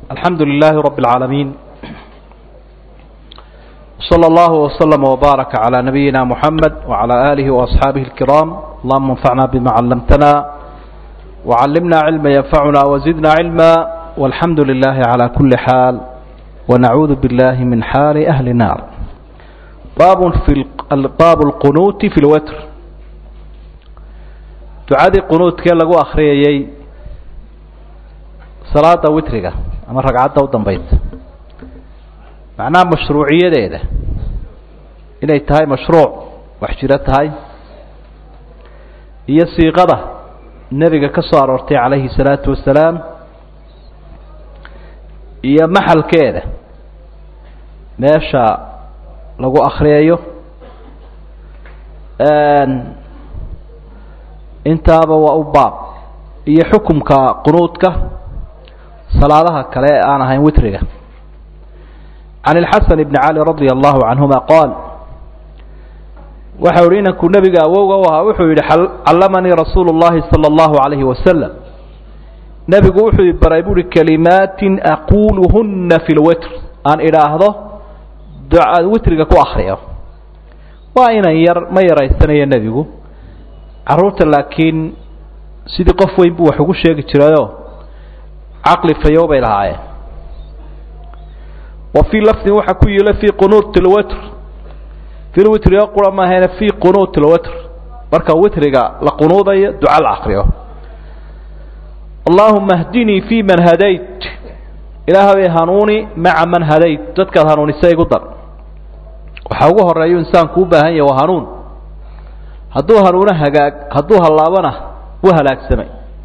الحمد لله رب العالمين صلى الله وسلم وبارك على نبينا محمد وعلى آله وأصحابه الكرام اللهم انفعنا بما علمتنا وعلمنا علما ينفعنا وزدنا علما والحمد لله على كل حال ونعوذ بالله من حال أهل النار باب في باب القنوت في الوتر ducadii qunuudkee lagu akhriyayay salaada witriga ama ragcadda u dambaysa macnaha mashruuciyadeeda inay tahay mashruuc wax jiro tahay iyo siiqada nebiga ka soo aroortay calayhi salaatu wasalaam iyo maxalkeeda meesha lagu akhriyayo intaaba waa u baab iyo xukumka qunuudka salaadaha kale ee aan ahayn witriga can ilxasan bni cali radia allahu canhuma qaal waxa uhi inankuu nebiga awowga u ahaa wuxuu yidhi callamanii rasuulu llahi sala allahu alayhi wasalam nebigu wuxuu baray buuhi kalimaatin aquuluhunna fi lwitr aan idhaahdo duca witriga ku akriyo waa inan yar ma yaraysanayo nebigu carruurta laakiin sidii qof weyn buu wax ugu sheegi jirayoo caqli fayow bay lahaayeen wa fii lafdin waxaa ku yiila fii qunuuti lwitr fi lwitri oo qura maahayna fii qunuuti lwitr marka witriga la qunuudayo duca la akriyo allaahuma hdinii fii man hadayt ilaahay hanuuni maca man hadayt dadkaad hanuunisa igu dar waxaa ugu horeeyu insaanku u baahan yahy waa hanuun hadduu hanuuno hagaag hadduu hallaabana wuu halaagsamay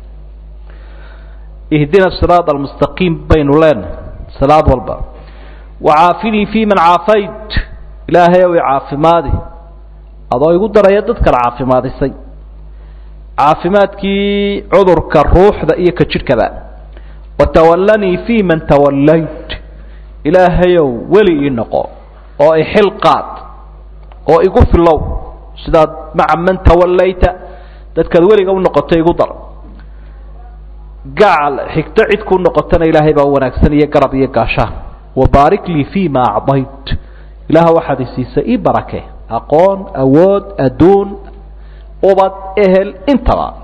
ihdina siraad almustaqiim baynu leenahay salaad walba wacaafinii fii man caafayt ilaahay ow i caafimaadi adoo igu daraya dad kala caafimaadisay caafimaadkii cudurka ruuxda iyo ka jidhkaba watawallanii fii man tawallayt ilaahayow weli ii noqo oo ixil qaad oo igu filow sidaad maca man tawallayta dadkaad weliga u noqotay igu dar gacal xigto cid kuu noqotana ilaahay baa wanaagsan iyo garab iyo gaashaan wabaarik lii fii ma acdayt ilaah waxaad isiisay ii barake aqoon awood adduun ubad ehel intaba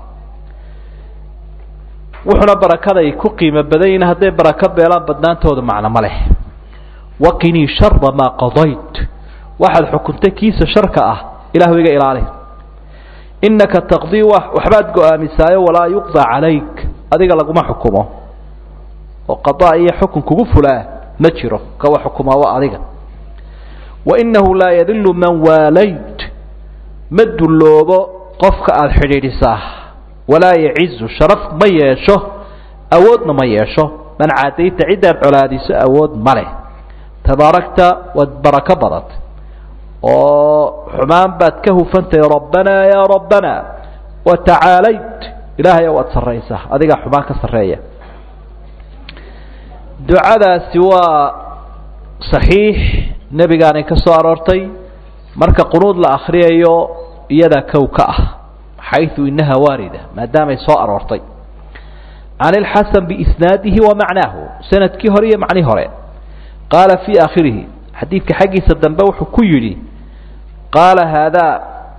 wuxuuna barakaday ku qiimo badan yihin hadday barako beelaan badnaantooda macno ma leh waqinii shara maa qadayt waxaad xukuntay kiisa sharka ah ilahu iga ilaali inaka taqdii waxbaad go-aamisaayo walaa yuqdaa calayk adiga laguma xukumo oo qadaa iyo xukun kugu fulaa ma jiro kawa xukumaa waa adiga wainahu laa yadilu man waalayt ma dulloobo qofka aada xidhiidhisaa walaa yacizu sharaf ma yeesho awoodna ma yeesho man caadayta ciddaad colaadiso awood ma leh tabaarakta waad barako badat oo xumaan baad ka hufantahay rabbanaa yaa rabbanaa watacaalayt ilaahay waad sarraysaa adigaa xumaan ka sarreeya ducadaasi waa saxiix nebigaanay ka soo aroortay marka qunuud la akhriyayo iyadaa kow ka ah xayثu inaha waarida maadaamay soo aroortay can اlxasan biisnaadihi wa macnaahu sanadkii hore iyo macnii hore qaala fii aakhirihi xadiidka xaggiisa dambe wuxuu ku yidhi qaala haadaa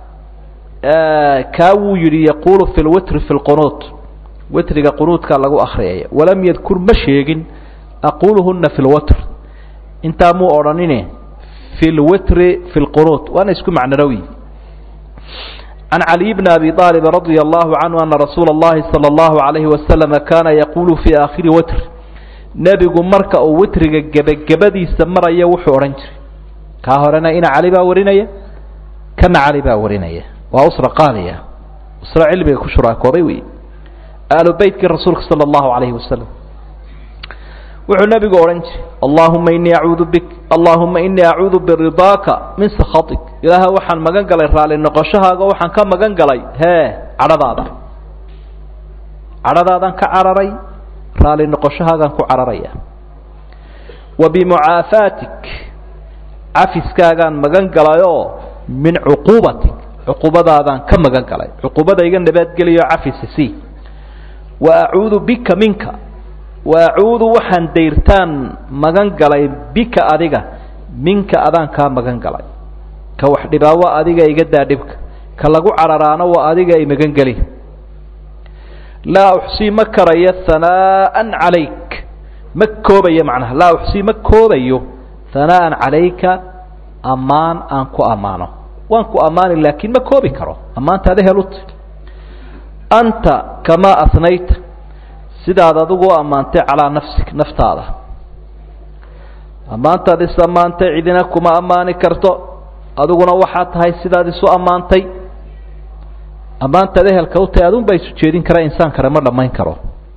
kaa wuu yidhi yaquulu fi lwitri fi lqunuut witriga qunuudkaa lagu akhriyaya walam yadkur ma sheegin aquluhuna fi lwitr intaa muu odhanine fi lwitri fi lqunuut waana isku macnarawi can caliy bni abi aalib radia allahu canhu ana rasuula اllahi salى اllahu alayhi wasalama kaana yaqulu fii aakhiri witr nebigu marka uu witriga gebagabadiisa maraya wuxuu odhan jiray kaa horena ina cali baa warinaya kana cali baa warinaya waa usra qaaliya usra cilmiga ku shuraakoobay wey aalu beytkii rasuulka sala allahu alayhi wasalam wuxuu nebigu odhan jiray allahuma inii acuudu bik allahuma inii acuudu biridaaka min sakhatik ilaaha waxaan magan galay raali noqoshahaaga waxaan ka magan galay hee cadhadaada cadhadaadaan ka cararay raali noqoshahaagaan ku cararaya wa bimucaafaatik cafiskaagaan magan galayoo min cuquubatik cuquubadaadaan ka magan galay cuquubada iga nabadgeliyo cafisa sii wa acuudu bika minka wa acuudu waxaan dayrtaan magan galay bika adiga minka adaan kaa magan galay ka wax dhibaa waa adiga iga daa dhibka ka lagu cararaano waa adiga i magan geli laa uxsii ma karayo hanaa'an calayk ma koobayo macnaha laa uxsii ma koobayo hanaa'an calayka ammaan aan ku ammaano waan ku ammaani laakiin ma koobi karo ammaantaada helut anta kamaa asnayta sidaad adigu u ammaantay calaa nafsik naftaada ammaantaad is ammaantay cidina kuma ammaani karto adiguna waxaa tahay sidaad isu ammaantay ammaantaad ehelka u tahay adun baa isu jeedin kara insaan kale ma dhammayn karo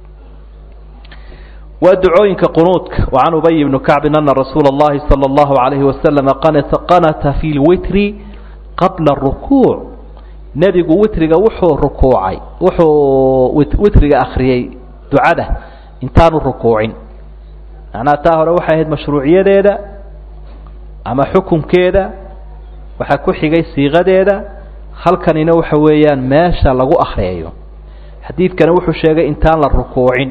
waa ducooyinka qunuudka wacan ubay bni kacbin ana rasuula اllahi salى اllahu alayhi wasalama qanata fi lwitri qabla rukuuc nebigu witriga wuxuu rukuucay wuxuu witriga akhriyey ducada intaanu rukuucin macnaha taa hore waxay ahayd mashruuciyadeeda ama xukunkeeda waxaa ku xigay siiqadeeda halkanina waxa weeyaan meesha lagu akhriyayo xadiidkani wuxuu sheegay intaan la rukuucin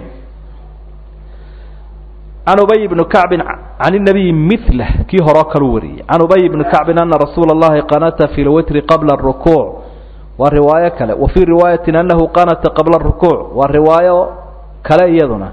can ubay bni kacbin can inabiyi milah kii horeo kalu wariyey can ubay bni kacbin ana rasuula اllahi qanata fi lwitri qabla rukuuc waa riwaayo kale wa fii riwaayati anahu qanata qabla rukuuc waa riwaayo kale iyaduna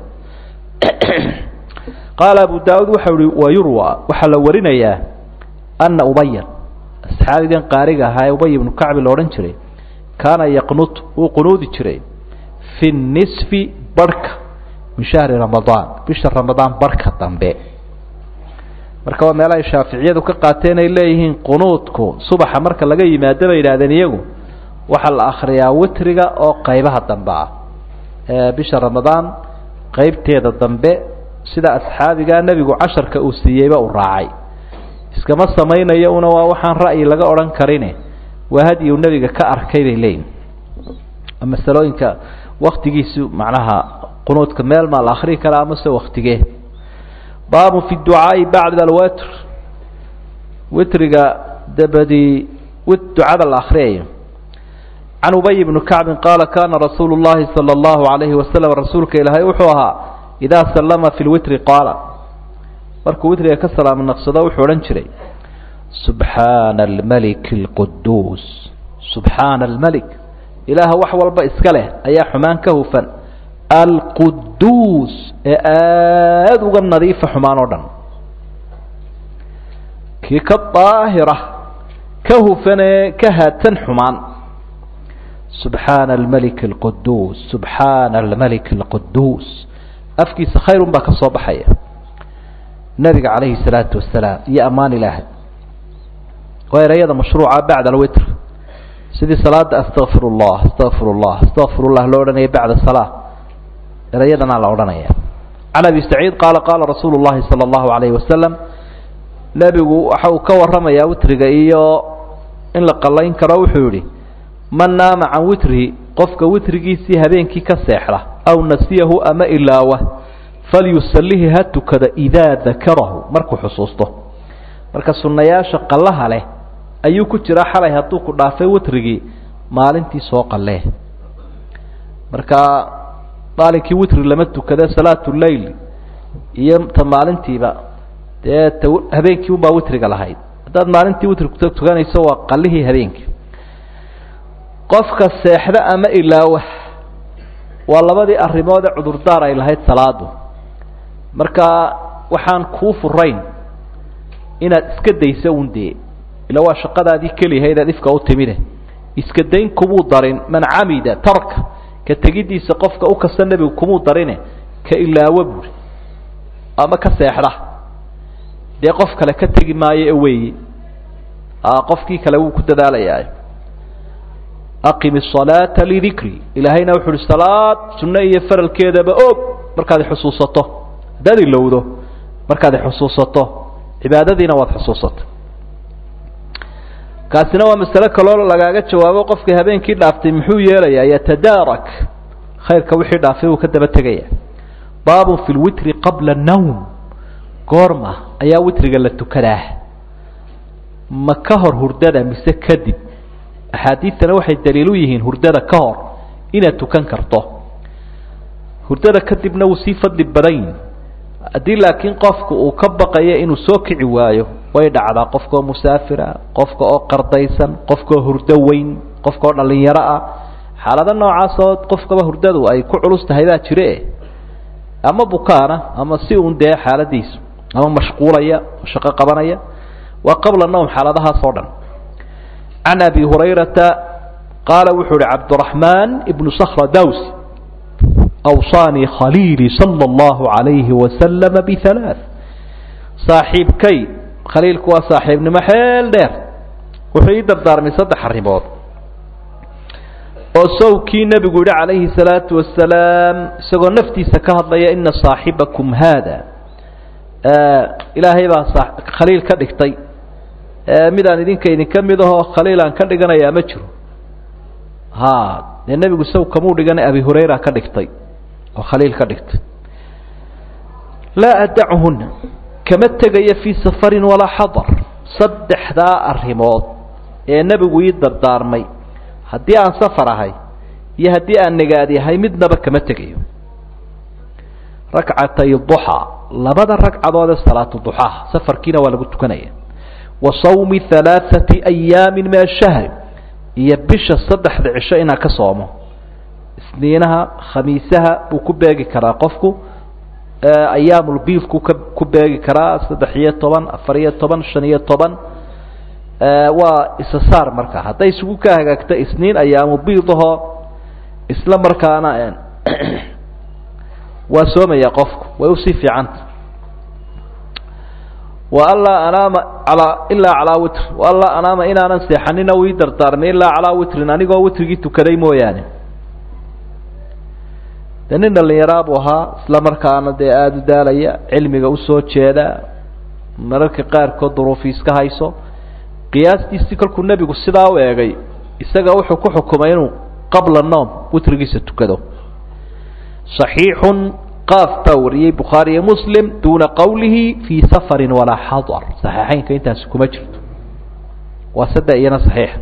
qaala abu daauud waxau ihi wayurwa waxaa la warinayaa ana ubayan asxaabigan qaariga ahaa ee ubay ibnu kacbi la odhan jiray kaana yaqnut wuu qunuudi jiray fi nisfi barhka min shahri ramadaan bisha ramadaan barhka dambe marka waa meelahay shaaficiyadu ka qaateen ay leeyihiin qunuudku subaxa marka laga yimaado bay yidhahdeen iyagu waxaa la akhriyaa witriga oo qaybaha dambe ah ee bisha ramadaan qeybteeda dambe sida asxaabigaa nebigu casharka uu siiyeyba uu raacay iskama samaynayo una waa waxaan ra'yi laga odhan karine waa hadyi uu nebiga ka arkay bay leeyihin masalooyinka waktigiisu macnaha qunuudka meel maa la akrii karaa amase waktigee baabun fi ducaai bacda alwitr witriga dabadii ducada la akriyayo can ubay bni kacbin qaala kana rasuulu llahi sala allahu alayhi wasalam rasuulka ilaahay wuxuu ahaa idaa sallama fi lwitri qaala markuu witriga ka salaamo naqsado wuxuu odhan jiray subxaana almalik alquduus subxaana almalik ilaaha wax walba iska leh ayaa xumaan ka hufan alquduus ee aada uga nadiifa xumaan oo dhan kii ka daahira ka hufanee ka haadsan xumaan subxaana almalik alquduus subxaana almalik alquduus afkiisa khayrun baa ka soo baxaya nabiga calayhi salaatu wasalaam iyo ammaan ilaahay waa ereyada mashruuca bacda alwitr sidii salaada astaqfir llah astaqfir llah astaqfir llah loo odhanaya bacda salaa erayadanaa la odhanaya can abi saciid qaala qaala rasuulu llahi sala allahu alayhi wasalam nebigu waxa uu ka warramayaa witriga iyo in la qallayn karo wuxuu yihi man naama can witrihi qofka witrigiisii habeenkii ka seexda aw nasiyahu ama ilaawa falyusalihi ha tukada idaa dakarahu markuu xusuusto marka sunnayaasha qallaha leh ayuu ku jiraa xalay hadduu ku dhaafay witrigii maalintii soo qallee marka maalinkii witri lama tukada salaatu leyl iyo ta maalintiiba dee ta habeenkii unbaa witriga lahayd haddaad maalintii witri tukanayso waa qallihii habeenkii qofka seexda ama ilaawa waa labadii arrimood ee cudurdaar ay lahayd salaadu marka waxaan kuu furayn inaad iska dayso un dee ila waa shaqadaadii keliyahayd aad ifka u timide iska dayn kumuu darin man camida tarka ka tegiddiisa qofka u kasta nebigu kumuu darine ka ilaawo buuri ama ka seexda dee qof kale ka tegi maayo e weeye qofkii kale wuu ku dadaalayaa aqim الصalaaةa lidikri ilaahayna wuxu uhi salaad sunno iyo faralkeedaba og markaad xusuusato haddaad ilowdo markaad xusuusato cibaadadiina waad xusuusato kaasina waa masale kaloo lagaaga jawaabo qofkii habeenkii dhaaftay muxuu yeelayaa yatadaarak khayrka wixii dhaafay uu ka daba tegaya baabun fi lwitri qabla الnowm goorma ayaa witriga la tukadaa ma ka hor hurdada mise kadib axaadiidtana waxay daliil u yihiin hurdada ka hor inaad tukan karto hurdada kadibna wuu sii fadli badayn haddii laakiin qofku uu ka baqayo inuu soo kici waayo way dhacdaa qofka oo musaafira qofka oo qardaysan qofka oo hurdo weyn qofka oo dhalinyaro ah xaalado noocaasoo qofkaba hurdadu ay ku culus tahay baa jire ama bukaana ama si uun dee xaaladiisu ama mashquulaya shaqo qabanaya waa qabla nowm xaaladahaas oo dhan can abi hurayrata qaala wuxuu uhi cabdiraxmaan ibnu sakra dawsi awsaanii khaliilii sala allahu calayhi wasalama bihalaath saaxiibkay khaliilku waa saaxiibnimo xeel dheer wuxuu ii dardaarmay saddex arrimood oo sawkii nebigu yihi calayhi salaatu wasalaam isagoo naftiisa ka hadlaya ina saaxibakum haada ilaahay baa khaliil ka dhigtay midaan idinka idinka mid ahoo khaliil aan ka dhiganayaa ma jiro ha dee nebigu saw kamuu dhigana abi hurayra ka dhigtay oo khaliil ka dhigtay laa adachuhuna kama tegayo fii safarin walaa xadar saddexdaa arrimood ee nebigu ii dardaarmay haddii aan safar ahay iyo haddii aan nagaad yahay midnaba kama tegayo rakcatay duxaa labada ragcadood ee salaatu duxaha safarkiina waa lagu tukanaya wa sawmi halaaثati ayaamin min ashahri iyo bisha saddexda cisho inaan ka soomo isniinaha khamiisaha buu ku beegi karaa qofku ayaamulbiidku ka ku beegi karaa saddex iyo toban afar iyo toban shan iyo toban waa isa saar marka hadday isugu ka hagaagto isniin ayaamu biidahoo isla markaana waa soomaya qofku way usii fiicanta wa anlaa anaama alaa ilaa calaa witr wa anlaa anaama inaanan seexanina uu ii dardaarmay ilaa calaa witrin anigoo witrigii tukaday mooyaane de nin dhalinyaraa buu ahaa isla markaana dee aada u daalaya cilmiga usoo jeeda mararka qaarkood duruufi iska hayso qiyaastiisii kolkuu nebigu sidaa u eegay isaga wuxuu ku xukumay inuu qabla noom witrigiisa tukado صaxiixun qaaf baa wariyey bukhaari iyo muslim duuna qowlihi fii safarin walaa xadar saxiixeynka intaasi kuma jirto waa sadde iyana saxiixa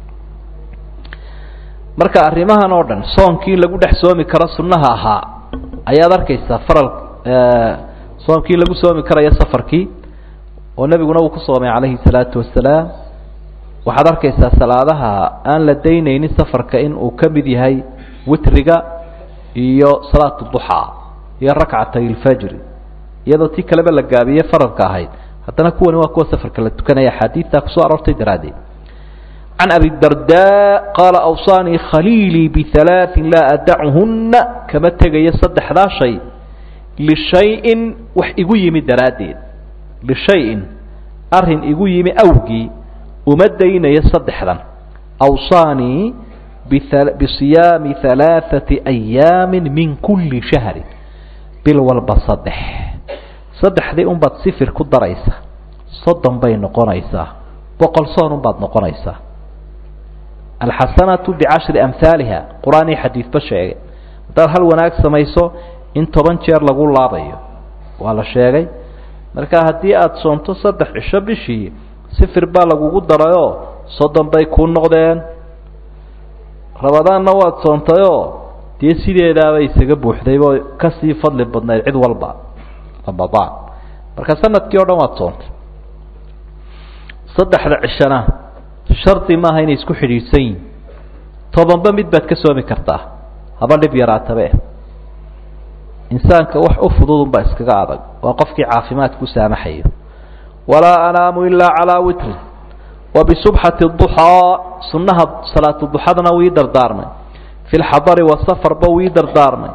marka arrimahan oo dhan soonkii lagu dhex soomi karo sunnaha ahaa ayaad arkaysaa faral soomkii lagu soomi karayo safarkii oo nebiguna uu ku soomay calayhi salaatu wasalaam waxaad arkaysaa salaadaha aan la daynaynin safarka in uu ka mid yahay witriga iyo salaat duxaa iyo rakcatay lfajri iyadoo tii kaleba la gaabiye faralka ahayd haddana kuwani waa kuwa safarka la tukanaya axaadiidtaa kusoo aroortay daraaddeed can abi darda qaala awsaanii khaliilii bihalaaثin laa adachuhuna kama tegayo saddexdaa shay lishayin wax igu yimi daraaddeed lishayin arrin igu yimi awgii uma daynayo saddexdan awsaanii bisiyaami halaaثati ayaami min kuli shahri bil walba saddex saddexdii unbaad sifir ku daraysa soddon bay noqonaysaa boqol soon unbaad noqonaysaa alxasanatu bicashri amhaaliha qur-aan iyo xadiidba sheegay haddaad hal wanaag samayso in toban jeer lagu laabayo waa la sheegay marka haddii aada soonto saddex cisho bishii sifir baa lagugu darayoo soddon bay kuu noqdeen rabadaanna waad soontayoo dee sideedaaba isaga buuxdaybo kasii fadli badnayd cid walba ramadaan marka sanadkii o dhan waad soontay saddexda cishana shardi maaha inay isku xidhiidhsan yihin tobanba mid baad ka soomi kartaa haba dhib yaraatabe insaanka wax u fududunbaa iskaga adag waa qofkii caafimaadku saamaxayo walaa anaamu ilaa calaa witrin wa bisubxati duxaa sunnaha salaatu duxadana wii dardaarmay fi lxadari wasafarba wii dardaarmay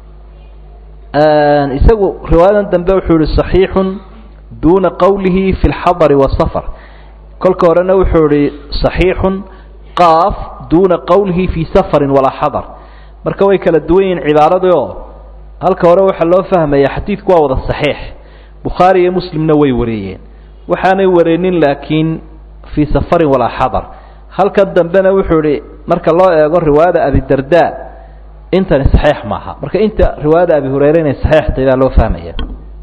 isagu riwaayadan dambe wuxuu yihi صaxiixu duuna qowlihi fi اlxadari wasafar kolka horena wuxuu ihi صaxiixu qaaf duuna qowlihi fi safari walaa xadar marka way kala duwan yihiin cibaaradii oo halka hore waxaa loo fahmaya xadiidku waa wada صaxiix bukhaari iyo muslimna way wareeyeen waxaanay wareenin laakiin fii safarin walaa xadar halkan dambena wuxuu ihi marka loo eego riwaayada abidarda intani saxiix maaha marka inta riwaayada abi hurayre inay saxiix tahay baa loo fahmaya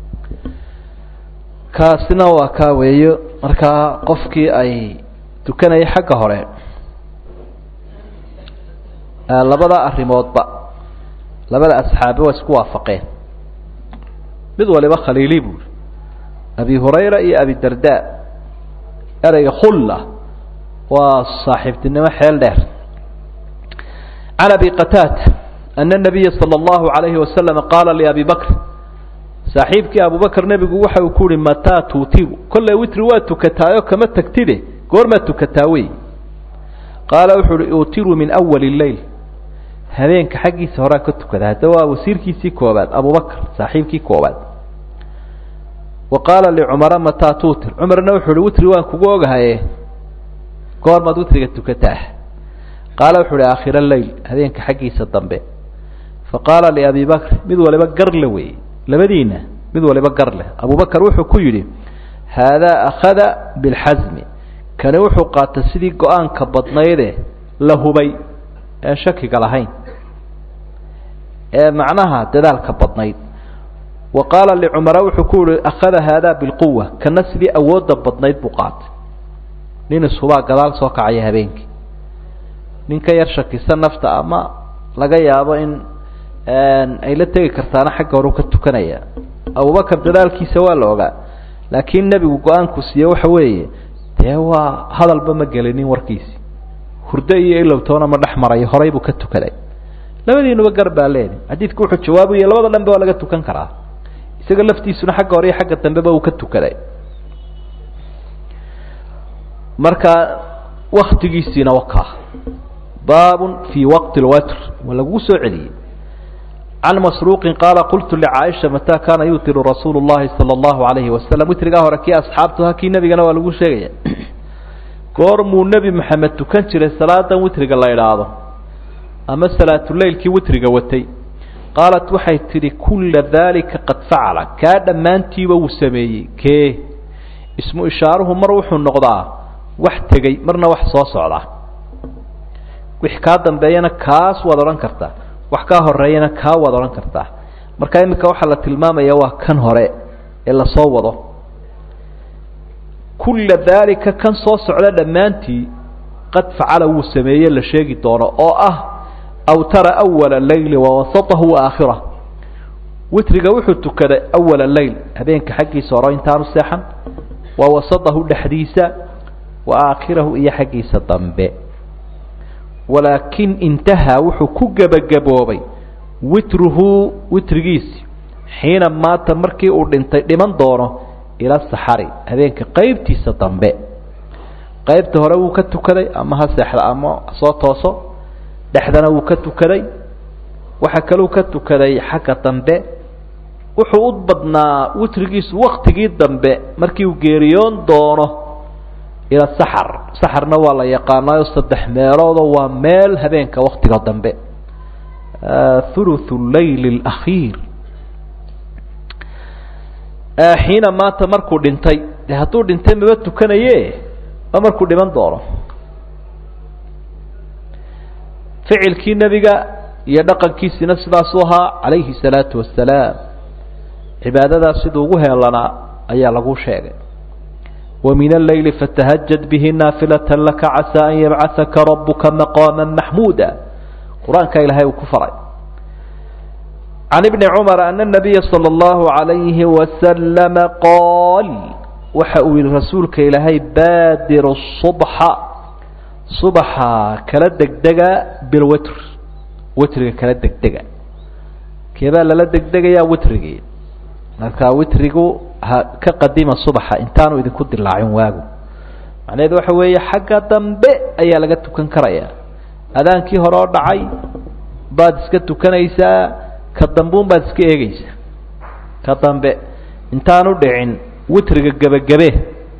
kaasina waa kaa weeyo markaa qofkii ay tukanaya xagga hore labada arrimoodba labada asxaabi waa isku waafaqeen mid waliba khaliili buuri abi hurayra iyo abi darda ereyga khulla waa saaxiibtinimo xeel dheer can abi qataada ana nabiya sala allahu alayhi wasalam qaala liabi bakr saaxiibkii abubakr nebigu waxa uu ku uhi mataa tuutiru kolley witri waa tukataayo kama tagtide goormaa tukataa wey qaala wuxuu uhi utiru min awali leyl habeenka xaggiisa horaa ka tukada hadda waa wasiirkiisii koobaad abubakr saaxiibkii koobaad wa qaala licumara mataa tuutir cumarna wuxuu uhi witri waan kugu ogahaye goormaad witriga tukataa qaala wuxu uhi aakhira leyl habeenka xaggiisa dambe fa qaala liabi bakr mid waliba garle wey labadiina mid waliba gar leh abubakar wuxuu ku yidhi haadaa akhada bilxasmi kani wuxuu qaatay sidii go-aanka badnayde la hubay ee shakiga lahayn ee macnaha dadaalka badnayd wa qaala licumara wuxuu ku yihi akhada haadaa bilquwa kana sidii awoodda badnayd buu qaatay nin ishubaa gadaal soo kacaya habeenkii nin ka yar shakisan nafta ama laga yaabo in ay la tegi kartaana xagga horu ka tukanaya abubakar dadaalkiisa waa la ogaa laakiin nebigu go-aanku siiye waxa weeye dee waa hadalba ma gelinin warkiisi hurdo iyo ilowtoona ma dhex marayo horay buu ka tukaday labadiinuba gar baa leedi xadiidku wuxuu jawaabuya labada dhanbe waa laga tukan karaa isaga laftiisuna xagga hore iyo xagga dambeba uu ka tukaday marka waktigiisiina wakaa baabun fii waqti lwatr waa laguu soo celiyey can masruuqin qaala qultu licaaisha mataa kaana yuutiru rasuulu llahi sala allahu alayhi wasalam witrigaa hore kii asxaabtuha kii nebigana waa lagu sheegaya goormuu nebi maxamed tukan jiray salaadan witriga la idhaahdo ama salaatuleylkii witriga watay qaalat waxay tidhi kulla daalika qad facala kaa dhammaantiiba wuu sameeyey kee ismu ishaaruhu mar wuxuu noqdaa wax tegey marna wax soo socdaa wix kaa dambeeyana kaas waad odhan kartaa wax kaa horeeyana kaa waad odhan kartaa marka iminka waxaa la tilmaamaya waa kan hore ee lasoo wado kulla daalika kan soo socda dhammaantii qad facala wuu sameeye la sheegi doono oo ah awtara awala leyli wawasatahu waaaakhirah witriga wuxuu tukaday awala leyl habeenka xaggiisa hore intaanu seexan wa wasatahu dhexdiisa wa aakhirahu iyo xaggiisa dambe walaakin intahaa wuxuu ku gebagaboobay witruhu witrigiisi xiina maata markii uu dhintay dhiman doono ila saxari habeenka qeybtiisa dambe qeybta hore wuu ka tukaday ama ha seexda ama soo tooso dhexdana wuu ka tukaday waxa kaleu ka tukaday xagga dambe wuxuu u badnaa witrigiisu waktigii dambe markii uu geeriyoon doono ila saxar saxarna waa la yaqaanaayo saddex meeloodoo waa meel habeenka waktiga dambe thuluthu leyli alakhiir xiina maanta markuu dhintay de hadduu dhintay maba tukanaye waa markuu dhiman doono ficilkii nebiga iyo dhaqankiisina sidaasuu ahaa calayhi salaatu wasalaam cibaadadaas siduu ugu heelanaa ayaa lagu sheegay ومن الليل فتهجد به نافلة لك عسى أن يبعثك ربك مقاما محمودا قرآنك إلهي وكفر عن ابن عمر أن النبي صلى الله عليه وسلم قال وحأوي رسولك إلهي بادر الصبح صبح كلا دقدقة بالوتر وتر كلا دقدقة كيبا لا دقدقة يا وترقي marka witrigu ha ka qadima subaxa intaanu idinku dilaacin waagu macnaheedu waxa weeye xagga dambe ayaa laga tukan karayaa adaankii hore oo dhacay baad iska tukanaysaa ka dambuun baad iska eegeysaa ka dambe intaanu dhicin witriga gebagabe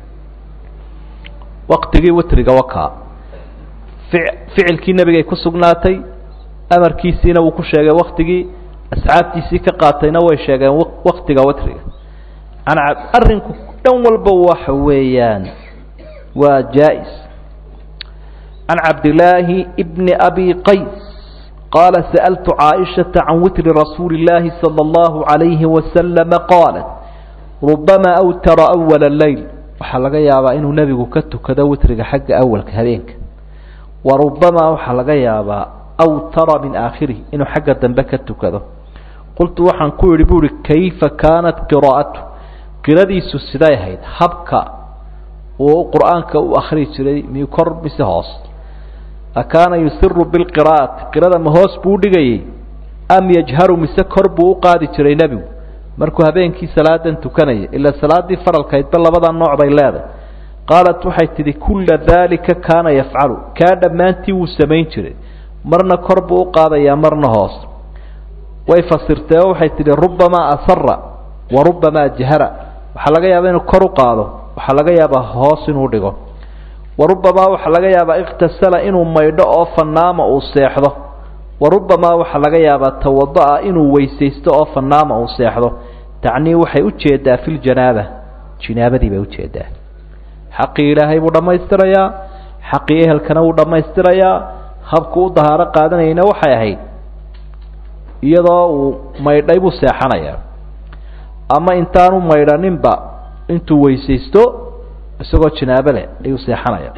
waktigii witriga wakaa ficilkii nebigay ku sugnaatay amarkiisiina wuu ku sheegay waktigii asxaabtiisii ka qaatayna way sheegeen waktiga witriga arrinku dhan walba waxa weeyaan waa jaa-is can cabdillaahi bni abi qays qaala sa'altu caaishata can witri rasuuli illaahi sala allahu calayhi wasalama qaalat rubama awtara awala leyl waxaa laga yaabaa inuu nebigu ka tukado witriga xagga awalka habeenka wa rubamaa waxaa laga yaabaa awtara min aakhirihi inuu xagga dambe ka tukado qultu waxaan ku idhi buuhi kayfa kaanat qiraa'atu qiradiisu siday ahayd habka uu qur'aanka u akhri jiray mi kor mise hoos akaana yusiru bilqiraa'ati qirada ma hoos buu dhigayay am yajharu mise kor buu u qaadi jiray nebigu markuu habeenkii salaadan tukanaya ilaa salaaddii faralkaydba labada nooc bay leedahay qaalat waxay tidhi kulla daalika kaana yafcalu kaa dhammaantii wuu samayn jiray marna kor buu u qaadayaa marna hoos way fasirtee oo waxay tidhi rubamaa asara wa rubamaa jahara waxaa laga yaabaa inuu kor u qaado waxaa laga yaabaa hoos inuu dhigo wa rubamaa waxaa laga yaabaa ikhtasala inuu maydho oo fanaama uu seexdo wa rubamaa waxaa laga yaabaa tawada'a inuu weysaysto oo fanaama uu seexdo tacnii waxay u jeedaa fi ljanaaba jinaabadii bay ujeedaa xaqii ilaahay buu dhammaystirayaa xaqii ehelkana wuu dhammaystirayaa habku u dahaaro qaadanayna waxay ahayd iyadoo uu maydhay buu seexanayaa ama intaanu maydhaninba intuu weysaysto isagoo jinaabo leh ayuu seexanaya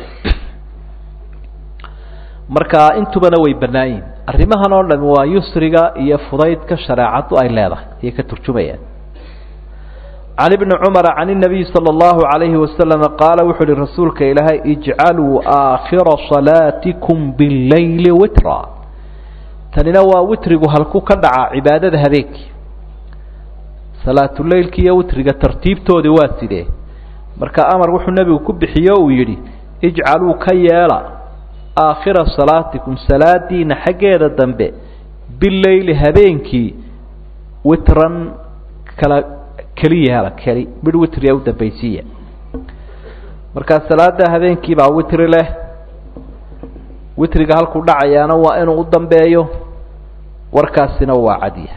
marka intubana way bannaan yihin arrimahan oo dhami waa yusriga iyo fudaydka shareecaddu ay leedahay ayay ka turjumayaan can ibni cumara can inabiyi sala allahu calayhi wasalama qaala wuxuu uhi rasuulka ilaahay ijcaluu aakhira salaatikum billayli witra tanina waa witrigu halku ka dhacaa cibaadada habeenkii salaatuleylki iyo witriga tartiibtoodii waa sidee marka amar wuxuu nebigu ku bixiye uu yidhi ijcaluu ka yeela aakhira salaatikum salaadiina xaggeeda dambe bileyli habeenkii witran kala keliya hela keli midh witriga u dambaysiiya markaa salaada habeenkii baa witri leh witriga halkuu dhacayaana waa inuu u dambeeyo warkaasina waa cadiya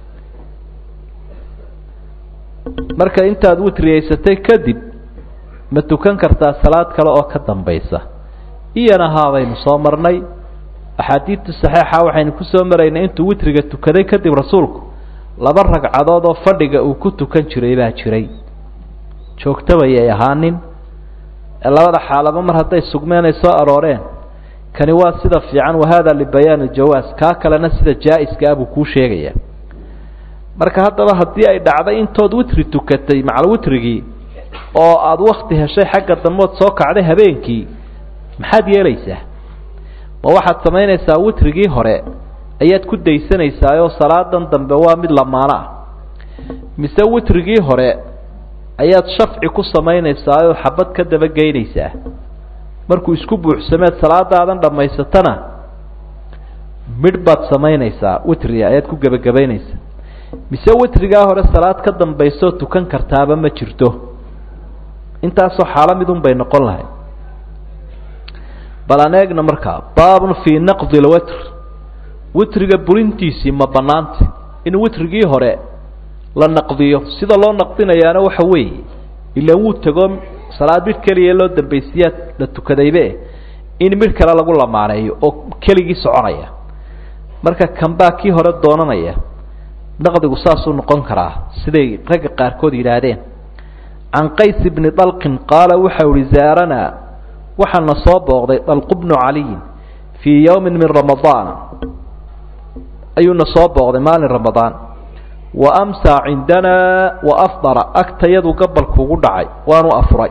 marka intaad witriyeysatay kadib ma tukan kartaa salaad kale oo ka dambaysa iyana haabaynu soo marnay axaadiidta saxiixa waxaynu ku soo maraynay intuu witriga tukaday kadib rasuulku laba ragcadood oo fadhiga uu ku tukan jiray baa jiray joogtabayay ahaanin labada xaalaba mar hadday sugmeen ay soo arooreen kani waa sida fiican wahada libayaan aljawaas kaa kalena sida jaa-iska ah buu kuu sheegaya marka haddaba haddii ay dhacday intood witri tukatay macal witrigii oo aada wakti heshay xagga dambood soo kacday habeenkii maxaad yeelaysaa ma waxaad samaynaysaa witrigii hore ayaad ku daysanaysaayoo salaadan dambe waa mid lamaano ah mise witrigii hore ayaad shafci ku samaynaysaayoo xabad ka daba geynaysaa markuu isku buuxsameed salaadaadan dhammaysatana midh baad samaynaysaa witriga ayaad ku gebagabaynaysaa mise witrigaa hore salaad ka dambaysoo tukan kartaaba ma jirto intaasoo xaalo midun bay noqon lahay bal aan eegna markaa baabun fii naqdi lwitr witriga burintiisii ma bannaanta in witrigii hore la naqdiyo sida loo naqdinayaana waxa weeye ilaan wuu tego salaad midh keliya loo dambaysiyaad la tukadaybe in midh kale lagu lamaaneeyo oo keligii soconaya marka kanbaa kii hore doonanaya naqdigu saasuu noqon karaa siday ragga qaarkood yidhaahdeen can qays bni dalqin qaala waxau ihi zaaranaa waxaana soo booqday dalqu bnu caliyin fii yowmin min ramadaana ayuuna soo booqday maalin ramadaan wa amsaa cindanaa wa afdara agtayadu gabalkuugu dhacay waanu afuray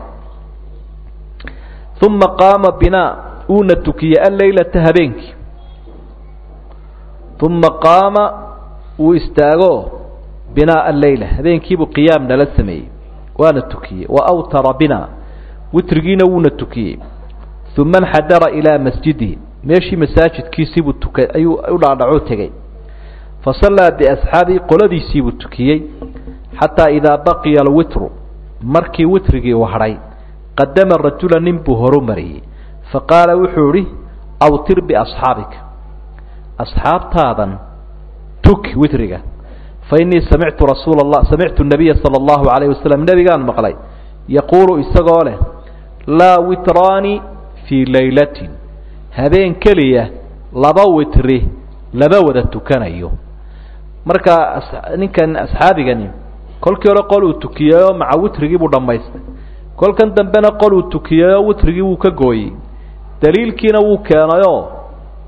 uma qaama binaa uuna tukiyey alleylata habeenkii uma qaama wuu istaago binaa alleyla habeenkiibuu qiyaam nala sameeyey waana tukiyey wa awtara bina witrigiina wuuna tukiyey uma nxadara ilaa masjidihi meeshii masaajidkiisiibuu tuka ayuu u dhaadhacoo tegey fasallaa biasxaabii qoladiisiibuu tukiyey xataa idaa baqiya alwitru markii witrigii uu hadhay qadama rajula nin buu horu mariyey faqaala wuxuu idhi awtir biasxaabika asxaabtaadan tuki witriga fa innii samictu rasuula allah samictu nabiya sala allahu calayh wasalam nebigaan maqlay yaquulu isagoo leh laa witraani fii laylatin habeen keliya laba witri lama wada tukanayo marka ninkan asxaabigani kolkii hore qol uu tukiyeyoo maca witrigii buu dhammaystay kolkan dambena qol uu tukiyeyoo witrigii wuu ka gooyey daliilkiina wuu keenayoo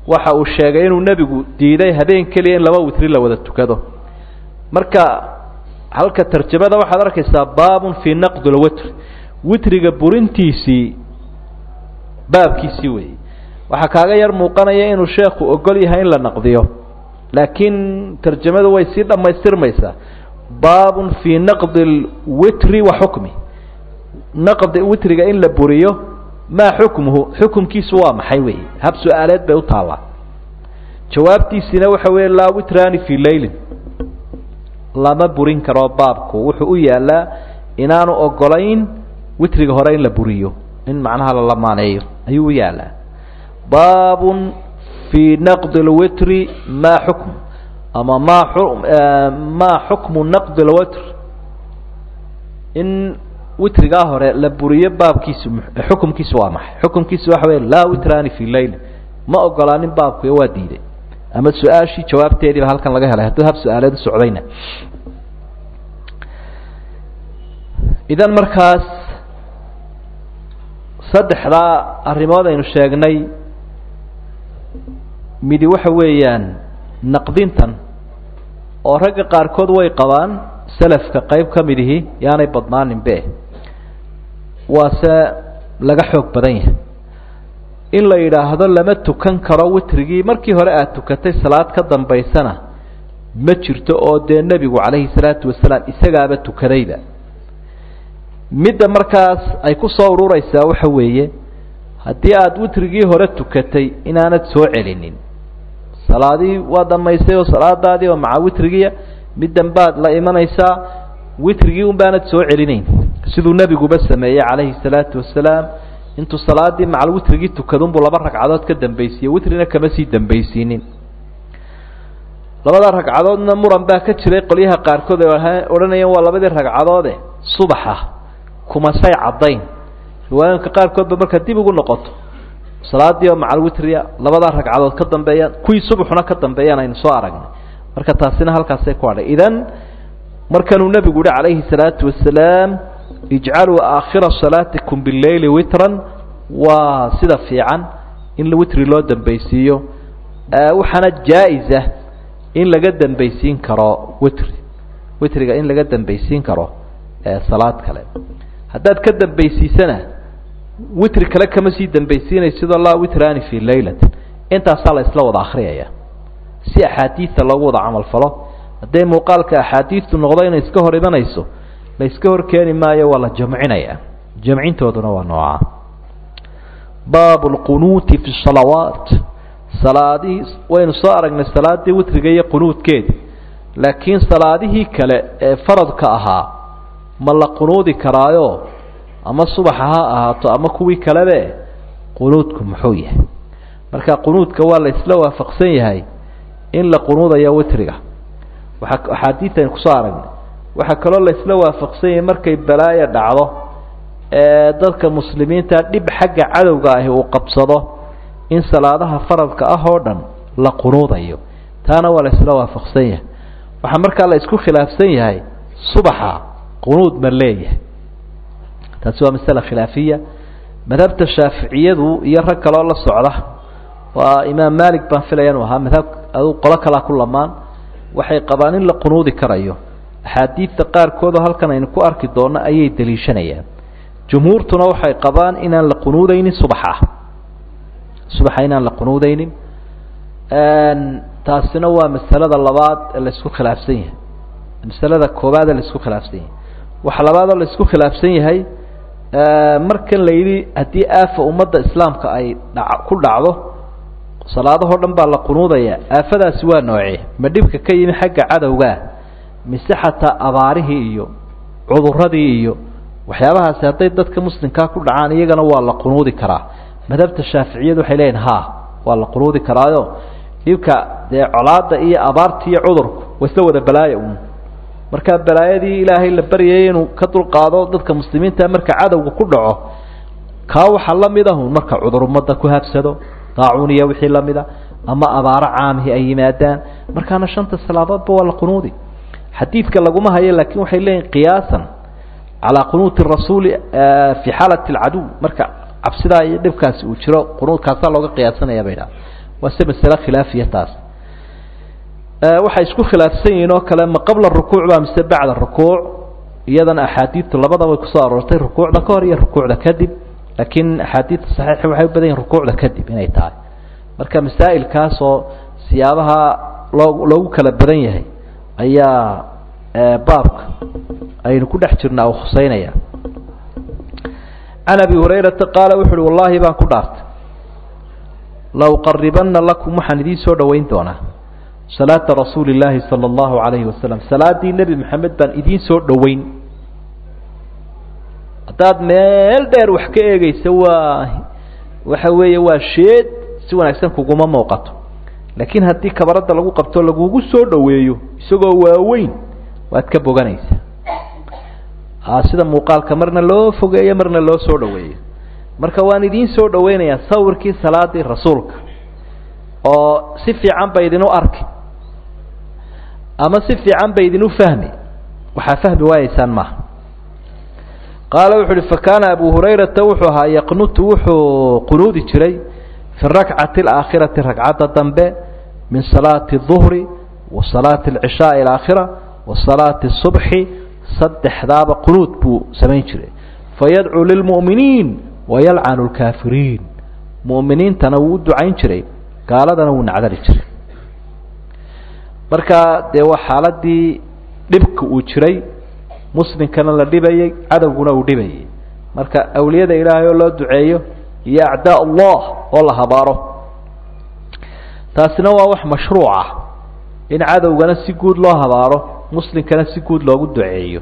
waxa uu sheegay inuu nebigu diiday habeen keliya in laba witri la wada tukado marka halka tarjamada waxaad arkaysaa baabun fii naqdi lwitr witriga burintiisii baabkiisii weeyey waxaa kaaga yar muuqanaya inuu sheekhu ogol yahay in la naqdiyo laakiin tarjamadu way sii dhammaystirmaysaa baabun fii naqdi lwitri wa xukmi naqdi witriga in la buriyo maa xukmuhu xukumkiisu waa maxay weeye hab su-aaleed bay u taallaa jawaabtiisina waxa weeye laa witraani fii leylin lama burin karo baabku wuxuu u yaalaa inaanu ogolayn witriga hore in la buriyo in macnaha la lamaaneeyo ayuu u yaalaa baabun fii naqdi lwitri maa xukm ama maa maa xukmu naqdi lwitr in witrigaa hore la buriyo baabkiisu xukumkiisu waa maxay xukumkiisu waxa wey laa witraani fii leyl ma ogolaanin baabku waa diiday ama su-aashii jawaabteediiba halkan laga helay hadduu hab su-aaleed u socdayna idan markaas saddexdaa arrimood aynu sheegnay midi waxa weeyaan naqdintan oo ragga qaarkood way qabaan selafka qayb ka mid ihi yaanay badnaaninbe waase laga xoog badan yahay in la yidhaahdo lama tukan karo witrigii markii hore aada tukatay salaad ka dambaysana ma jirto oo dee nebigu calayhi salaatu wasalaam isagaaba tukadayba midda markaas ay ku soo ururaysaa waxa weeye haddii aada witrigii hore tukatay inaanad soo celinin salaadii waa dhammaysay oo salaadaadii oo maca witrigiya middan baad la imanaysaa witrigii un baanad soo celinayn siduu nebiguba sameeyey calayhi salaatu wasalaam intuu salaadii macal witrigii tukadunbuu laba ragcadood ka dambaysiiye witrina kama sii dambaysiinin labada ragcadoodna muran baa ka jiray qolyaha qaarkood ay odhanayeen waa labadii ragcadoode subaxa kumasay caddayn riwaayooyinka qaarkoodba markaa dib ugu noqoto salaadii oo macal witriya labadaa ragcadood ka dambeeyaan kuwii subaxuna ka dambeeyaan aynu soo aragnay marka taasina halkaasay ku hadhay idan markanuu nebigu yihi calayhi salaatu wasalaam ijcaluu aakhira salaatikum bileyli witran waa sida fiican in witri loo dambaysiiyo waxaana jaa-isa in laga dambaysiin karo witri witriga in laga dambaysiin karo salaad kale haddaad ka dambaysiisana witri kale kama sii dambaysiinaysidoo laa witraani fii laylatin intaasaa la isla wada akhriyaya si axaadiida loogu wada camal falo hadday muuqaalka axaadiidtu noqdo inay iska hor imanayso la iska hor keeni maayo waa la jamcinaya jamcintooduna waa nooca baabu lqunuuti fi salawaat salaadihii waynu soo aragnay salaadii witriga iyo qunuudkeedi laakiin salaadihii kale ee faradka ahaa ma la qunuudi karaayo ama subaxa ha ahaato ama kuwii kalebe qunuudku muxuu yahay marka qunuudka waa la isla waafaqsan yahay in la qunuudayo witriga waaa axaadiid aynu kusoo aragnay waxaa kaloo la isla waafaqsan yahay markay balaaya dhacdo ee dadka muslimiinta dhib xagga cadowga ahi uu qabsado in salaadaha faradka ah oo dhan la qunuudayo taana waa la isla waafaqsan yahay waxaa markaa la isku khilaafsan yahay subaxa qunuud ma leeyahay taasi waa masale khilaafiya madhabta shaaficiyadu iyo rag kaloo la socda waa imaam malik baan filaya inuu ahaa madhab adu qolo kalaa ku lamaan waxay qabaan in la qunuudi karayo axaadiidta qaarkoodoo halkan aynu ku arki doonno ayay daliishanayaan jumhuurtuna waxay qabaan inaan la qunuudeynin subaxa subaxa inaan la qunuudeynin taasina waa masalada labaad ee la isku khilaafsan yahay masalada koobaad ee la isku khilaafsan yahay waxa labaadoo la isku khilaafsan yahay markan la yidhi haddii aafa ummadda islaamka ay dha ku dhacdo salaadahoo dhan baa la qunuudaya aafadaasi waa noocee ma dhibka ka yimi xagga cadowgaa mise xataa abaarihii iyo cuduradii iyo waxyaabahaasi hadday dadka muslimkaa ku dhacaan iyagana waa la qunuudi karaa madhabta shaaficiyadu waxay leeyihin ha waa la qunuudi karaayo dhibka dee colaada iyo abaarta iyo cudurku waa isla wada balaaya un markaa balaayadii ilaahay la baryayay inuu ka dulqaado dadka muslimiinta marka cadowga ku dhaco kaa waxaa la mid ahun marka cudur ummadda ku habsado daacuun iyo wixii la mid a ama abaaro caamihi ay yimaadaan markaana shanta salaadoodba waa la qunuudi xadiidka laguma hayo laakiin waxay leeyihin qiyaasan calaa qunuuti rasuuli fii xaalati alcaduw marka cabsidaa iyo dhibkaasi uu jiro qunuudkaasaa looga qiyaasanaya bay dhaha waa se masale khilaafiya taas waxay isku khilaafsan yihiin oo kale ma qabla rukuuc ba mise bacda rukuuc iyadana axaadiidtu labadaba way kusoo aroortay rukuucda ka hor iyo rukuucda kadib laakiin axaadiidta saxiixa waxay u badan yihin rukuucda kadib inay tahay marka masaa'ilkaasoo siyaabaha loo loogu kala badan yahay ayaa baabka aynu ku dhex jirnaa uu khuseynaya can abi hurayrata qaala wuxu uhi wallaahi baan ku dhaartay la uqaribana lakum waxaan idiin soo dhoweyn doonaa salaata rasuuli illaahi sala allahu calayhi wasalam salaaddii nebi maxamed baan idiin soo dhoweyn haddaad meel dheer wax ka eegeysa waa waxa weeye waa sheed si wanaagsan kuguma muuqato laakiin haddii kabaradda lagu qabto lagugu soo dhoweeyo isagoo waaweyn waad ka boganaysa sida muuqaalka marna loo fogeeyo marna loo soo dhoweeyo marka waan idiin soo dhoweynayaa sawirkii salaadii rasuulka oo si fiican ba idinu arki ama si fiican ba idinu fahmi waxaa fahmi waayeysaan maaha qaala wuxu uhi fakaana abu hurayrata wuxuu ahaa yaqnutu wuxuu qunuudi jiray fi rakcati alaakhirati ragcadda dambe min salaati duhri wa salaati alcishaai alaakhira wa salaati subxi saddexdaaba qunuud buu samayn jiray fayadcuu lilmu'miniin wayalcanu lkaafiriin mu'miniintana wuu u ducayn jiray gaaladana wuu nacdali jiray marka dee waa xaaladii dhibka uu jiray muslimkana la dhibayay cadowguna uu dhibayay marka awliyada ilaahay oo loo duceeyo iyo acdaa allah oo la habaaro taasina waa wax mashruuc ah in cadowgana si guud loo habaaro muslimkana si guud loogu duceeyo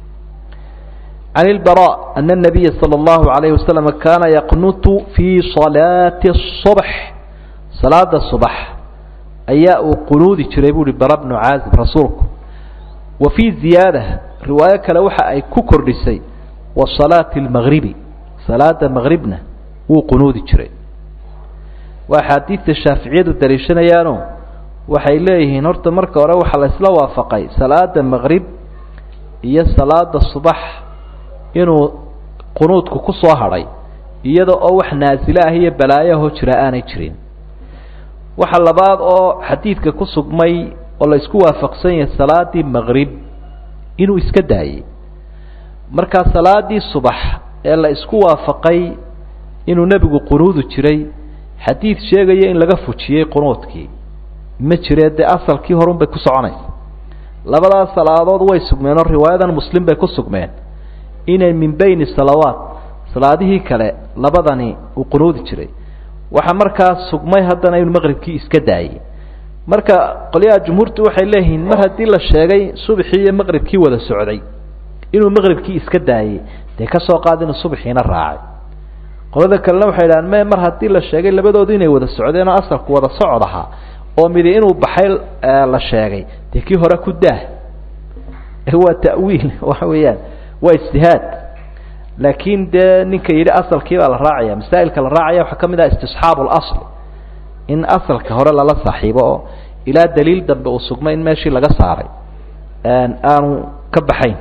can ilbara ana الnabiya salى اllahu عalayه wasalam kaana yaqnutu fii salaati الصubx salaada subax ayaa uu qunuudi jiray bu uhi bara bnu caazib rasuulku wa fii ziyaada riwaayo kale waxa ay ku kordhisay wa salaati اlmagribi salaada magribna wuu qunuudi jiray waa axaadiidta shaaficiyadu daliishanayaano waxay leeyihiin horta marka hore waxaa la isla waafaqay salaada maqrib iyo salaada subax inuu qunuudku ku soo hadhay iyada oo wax naasilo ah iyo balaayaho jira aanay jirin waxa labaad oo xadiidka ku sugmay oo la isku waafaqsan yahay salaadii maqrib inuu iska daayey markaa salaadii subax ee la isku waafaqay inuu nebigu qunuudi jiray xadiid sheegaya in laga fujiyey qunuudkii ma jiree dee asalkii horun bay ku soconaysa labadaas salaadood way sugmeen oo riwaayadan muslim bay ku sugmeen inay min bayni salawaat salaadihii kale labadani uu qunuudi jiray waxaa markaa sugmay haddana inuu maqribkii iska daayey marka qolyaha jumhuurtu waxay leeyihiin mar haddii la sheegay subaxii iyo maqribkii wada socday inuu maqribkii iska daayey dee ka soo qaad inuu subaxiina raacay qolada kalena waxay idhahaan me mar haddii la sheegay labadoodu inay wada socdeen oo asalku wada socod ahaa oo midi inuu baxay la sheegay dee kii hore ku daah waa ta'wiil waxa weeyaan waa ijtihaad laakiin dee ninka yidhi asalkii baa la raacaya masaa'ilka la raacaya waxaa ka mid ah istisxaabu اlasl in asalka hore lala saaxiibo oo ilaa daliil dambe uu sugmay in meeshii laga saaray aanu ka baxayn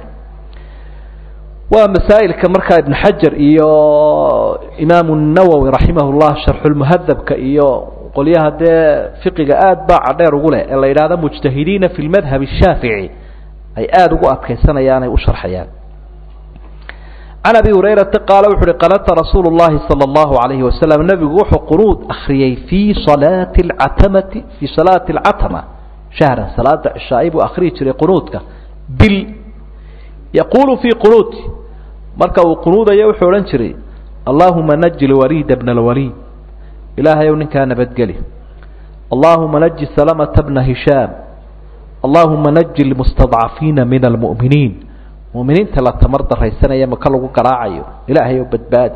waa masaa'ilka markaa ibn xajar iyo imaamu nawowi raximah llah sharxulmuhadabka iyo qolyaha dee fiqiga aad baa cadheer ugu leh ee la yidhahdo mujtahidiina fi lmadhab الshaafici ay aada ugu adkaysanayaan ay u sharxayaan can abi hurayrata qaala wuxu uhi qanata rasuulu llahi salى اllahu alayhi wasalam nebigu wuxuu qunuud akriyey fii salaati اcatamati fii salaati اlcatama shahran salaada cishaai buu akriyi jiray qunuudka bil yaquulu fii qunuuti marka uu qunuudaya wuxuu odhan jiray allahuma naji lwaliida bna اlwaliid ilaahay ow ninkaa nabadgeli allahuma naji salamata bna hishaam allahuma naji lmustadcafiina min almu'miniin mu'miniinta la tamar daraysanaya maka lagu garaacayo ilaahay ow badbaadi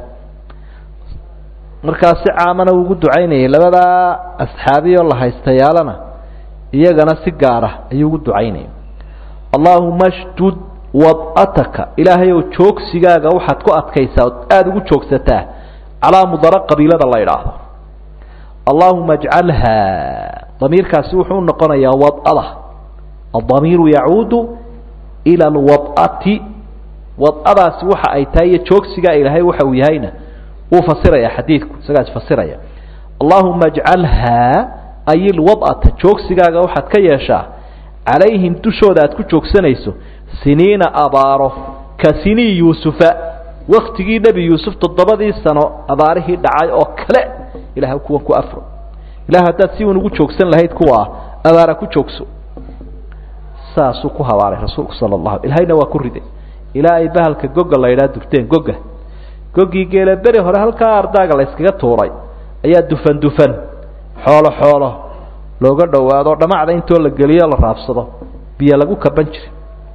markaa si caamana ugu ducaynayay labadaa asxaabiyoo la haystayaalana iyagana si gaara ayuu ugu ducaynaya allahuma shdud wad'ataka ilaahay ow joogsigaaga waxaad ku adkaysaa ood aada ugu joogsataa calaa mudara qabiilada la idhaahdo allahuma ajcalha damiirkaasi wuxuu u noqonayaa wad'ada adamiiru yacuudu ila alwad'ati wad'adaasi waxa ay tahay iyo joogsigaa ilaahay waxa uu yahayna wuu fasiraya xadiidku isagaas fasiraya allahuma ajcalhaa ay ilwad'ata joogsigaaga waxaad ka yeeshaa calayhim dushooda aad ku joogsanayso siniina abaaro ka sinii yuusufa waktigii nebi yuusuf toddobadii sano abaarihii dhacay oo kale ilaah kuwan ku afro ilaah haddaad si uun ugu joogsan lahayd kuwaa abaara ku joogso saasuu ku habaaray rasuulku sala allahu ilahayna waa ku riday ilaa ay bahalka goga la ydhaha durteen goga gogii geela beri hore halkaa ardaaga la yskaga tuuray ayaa dufan dufan xoolo xoolo looga dhowaado dhamacda intoo la geliyo la raabsado biyo lagu kaban jiray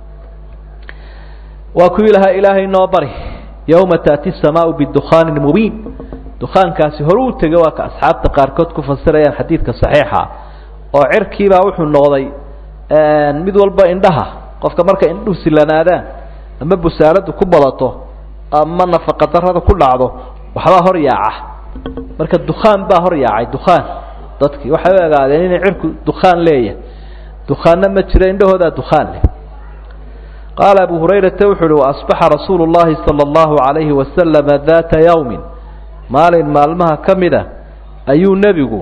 waa kuwii lahaa ilaahay noo bari yowma taati samaau bidukhaanin mubiin dukhaankaasi hore u tegay waa ka asxaabta qaarkood ku fasirayaan xadiidka saxiixa oo cirkiibaa wuxuu noqday mid walba indhaha qofka marka indhuhu silanaadaan ama busaaladu ku badato ama nafaqadarrada ku dhacdo waxbaa hor yaaca marka dukhaan baa hor yaacay dukhaan dadkii waxay u egaadeen inay cirku dukhaan leeyahay dukhaanna ma jiro indhahoodaa dukhaan leh qaala abu hurayrata wuxu uhi waasbaxa rasuulu llahi sala allahu calayhi wasalama daata yawmin maalin maalmaha ka mid a ayuu nebigu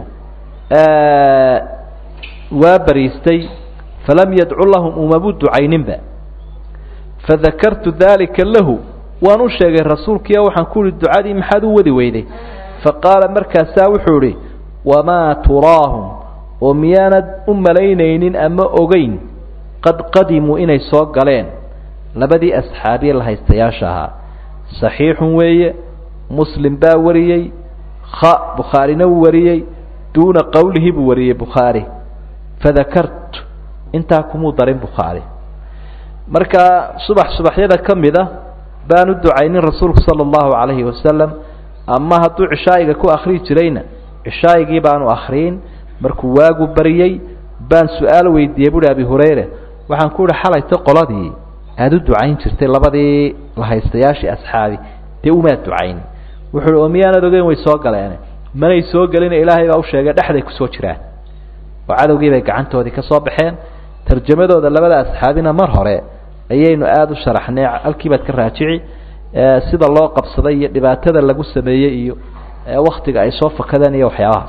waa bariistay falam yadcu lahum umabu ducayninba fadakartu dalika lahu waan u sheegay rasuulkiiyo waxaan ku uhi ducadii maxaad u wadi weyday faqaala markaasaa wuxuu idhi wamaa turaahum oo miyaanad u malaynaynin ama ogeyn qad qadimuu inay soo galeen labadii asxaabiye la haystayaasha ahaa saxiixun weeye muslim baa wariyey kha bukhaarina wuu wariyey duuna qowlihi buu wariyey bukhaari fadakartu intaa kumuu darin bukhaari marka subax subaxyada ka mid a baan u ducaynin rasuulku sala allahu calayhi wasalam ama hadduu cishaa'iga ku akhriyi jirayna cishaa'igii baanu akhriyin markuu waagu bariyey baan su-aal weydiiyey buuhi abi hurayre waxaan ku uhi xalayta qoladii aada u ducayn jirtay labadii la haystayaashii asxaabi dee umaad ducayn wuxuu uhi oo miyaanad ogeyn way soo galeene manay soo gelina ilaahay baa u sheegay dhexday kusoo jiraan oo cadowgii bay gacantoodii ka soo baxeen tarjamadooda labada asxaabina mar hore ayaynu aada u sharaxnay halkii baad ka raajici sida loo qabsaday iyo dhibaatada lagu sameeyey iyo waktiga ay soo fakadeen iyo waxyaabahaas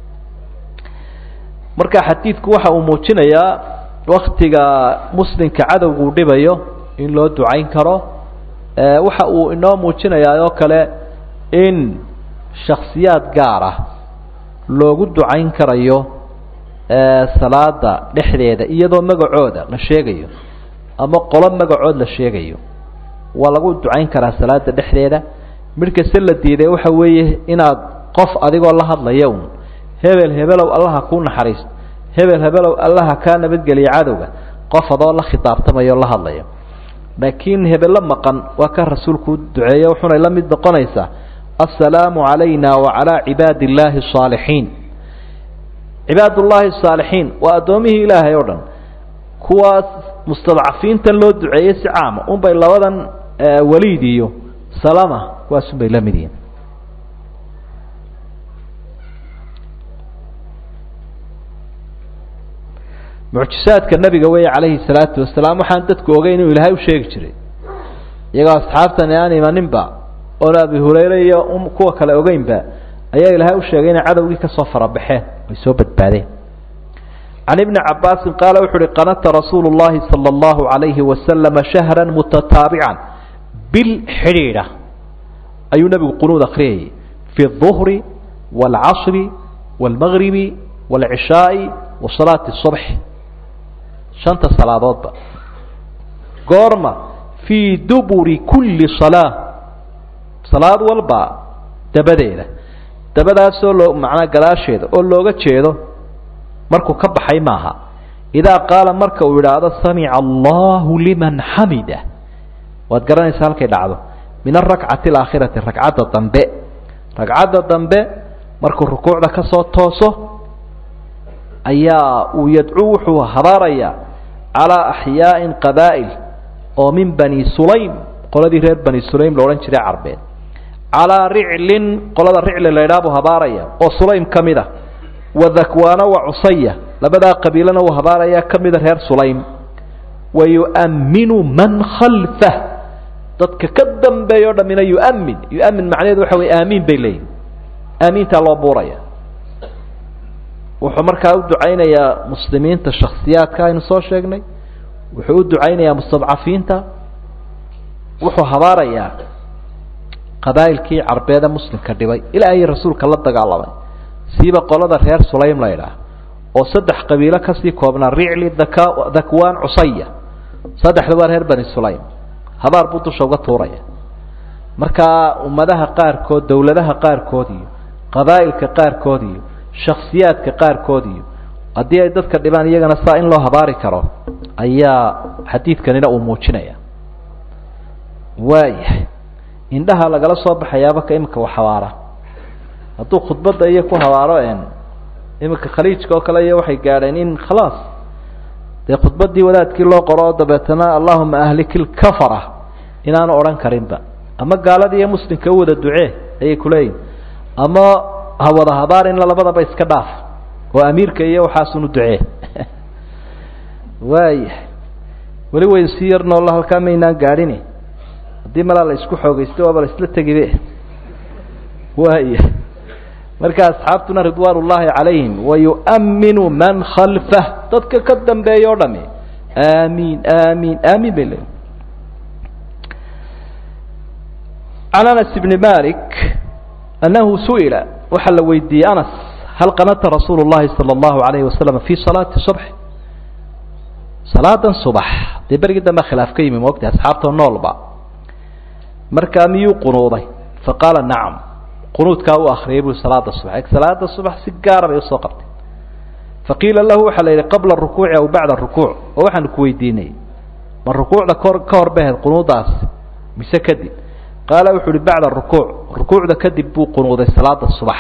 marka xadiidku waxa uu muujinayaa waktiga muslimka cadowga uu dhibayo in loo ducayn karo waxa uu inoo muujinayaa oo kale in shaksiyaad gaar ah loogu ducayn karayo salaada dhexdeeda iyadoo magacooda la sheegayo ama qolo magacood la sheegayo waa lagu ducayn karaa salaada dhexdeeda midhkase la diiday waxa weeye inaad qof adigoo la hadlaya un hebel hebelow allaha kuu naxariisto hebel hebelow allaha kaa nabadgeliya cadowga qof adoo la khitaabtamayo o la hadlaya laakiin hebello maqan waa ka rasuulku u duceeyo wuxunay la mid noqonaysaa assalaamu calayna wacalaa cibaadi illaahi asaalixiin cibaadullaahi asaalixiin waa addoomihii ilaahay oo dhan kuwaas mustadcafiintan loo duceeyey si caama unbay labadan waliid iyo salama kuwaas unbay la mid yihiin mucjisaadka nabiga weeye calayhi salaatu wasalaam waxaan dadku ogeyn inuu ilaahay u sheegi jiray iyagoo asxaabtani aan imaninba oon abi hurayre iyo kuwa kale ogeynba ayaa ilaahay u sheegay inay cadowgii kasoo farabaxeen ay soo badbaadeen can ibni cabaasin qaala wuxu uhi qanata rasuulu llahi sala allahu calayhi wasalama shahra mutataabican bil xidhiidha ayuu nebigu qunuud akhriyayay fi اduhri wاlcasri wاlmagribi wاlcishaai wa salaati الصubx shanta salaadoodba goorma fii duburi kulli salaa salaad walba dabadeeda dabadaasoo loo macnaa gadaasheeda oo looga jeedo markuu ka baxay maaha idaa qaala marka uu idhaahdo samica allahu liman xamida waad garanaysaa halkay dhacdo min arakcati alaakhirati ragcadda dambe ragcadda dambe markuu rukuucda ka soo tooso ayaa uu yadcuu wuxuu habaarayaa calaa axyaa'in qabaa'il oo min bani sulaym qoladii reer bani sulaym la odhan jiray carbeed calaa riclin qolada ricli la ydhaha buu habaaraya oo sulaym ka mid a wa dakwaana wa cusaya labadaa qabiilana uu habaaraya ka mida reer sulaym wa yu'amminu man khalfah dadka ka dambeeya o dhammina yu'amin yu'amin macnaheedu waxa weye aamiin bay leeyihin aamiintaa loo buuraya wuxuu markaa u ducaynayaa muslimiinta shaksiyaadka aynu soo sheegnay wuxuu u ducaynayaa mustadcafiinta wuxuu habaarayaa qabaa'ilkii carbeede muslimka dhibay ilaa ay rasuulka la dagaalamay siiba qolada reer sulaym la ydhaah oo saddex qabiilo kasii koobnaa ricli daka dakwaan cusaya saddexda waa reer bani sulaym habaar buu dusha uga tuuraya markaa ummadaha qaarkood dowladaha qaarkood iyo qabaa'ilka qaarkood iyo shaksiyaadka qaarkood iyo haddii ay dadka dhibaan iyagana saa in loo habaari karo ayaa xadiidkanina uu muujinaya waayahay indhaha lagala soo baxayaaba ka iminka wax habaara hadduu khudbadda iyo ku habaaro n iminka khaliijka oo kale iyo waxay gaadheen in khalaas dee khudbaddii wadaadkii loo qoro oo dabeetana allahuma ahlikil kafara inaanu odhan karinba ama gaaladii iyo muslimka u wada ducee ayay kuleeyihin ama ha wada habaar in labadaba iska dhaaf oo amiirka iyo waxaasunu ducee waayahay weli wayn sii yar noolla halkaa maynaan gaadhini haddii malaa la isku xoogaysto waaba la isla tegibe waaya marka asxaabtuna ridwaan ullaahi calayhim wayu'minu man khalfah dadka ka dambeeya o dhami aamiin aamiin aamiin bay leeyiin can anas bni malik annahu su'ila waxaa la weydiiyey anas hal qanata rasuulu llahi sala allahu alayhi wasalam fi salaati subx salaadan subax dee berigii dambe khilaaf ka yimi moogta asxaabta noolba markaa miyuu qunuuday faqaala nacam qunuudkaa u akriyay bui salaada subax salaada subax si gaara bay usoo qabtay faqiila lahu waxaa la yidhi qabla rukuuci aw bacda rukuuc oo waxaanu ku weydiinay ma rukuucda kor ka hor baheed qunuudaas mise kadib qaala wuxuu uhi bacda rukuuc rukuucda kadib buu qunuuday salaada subax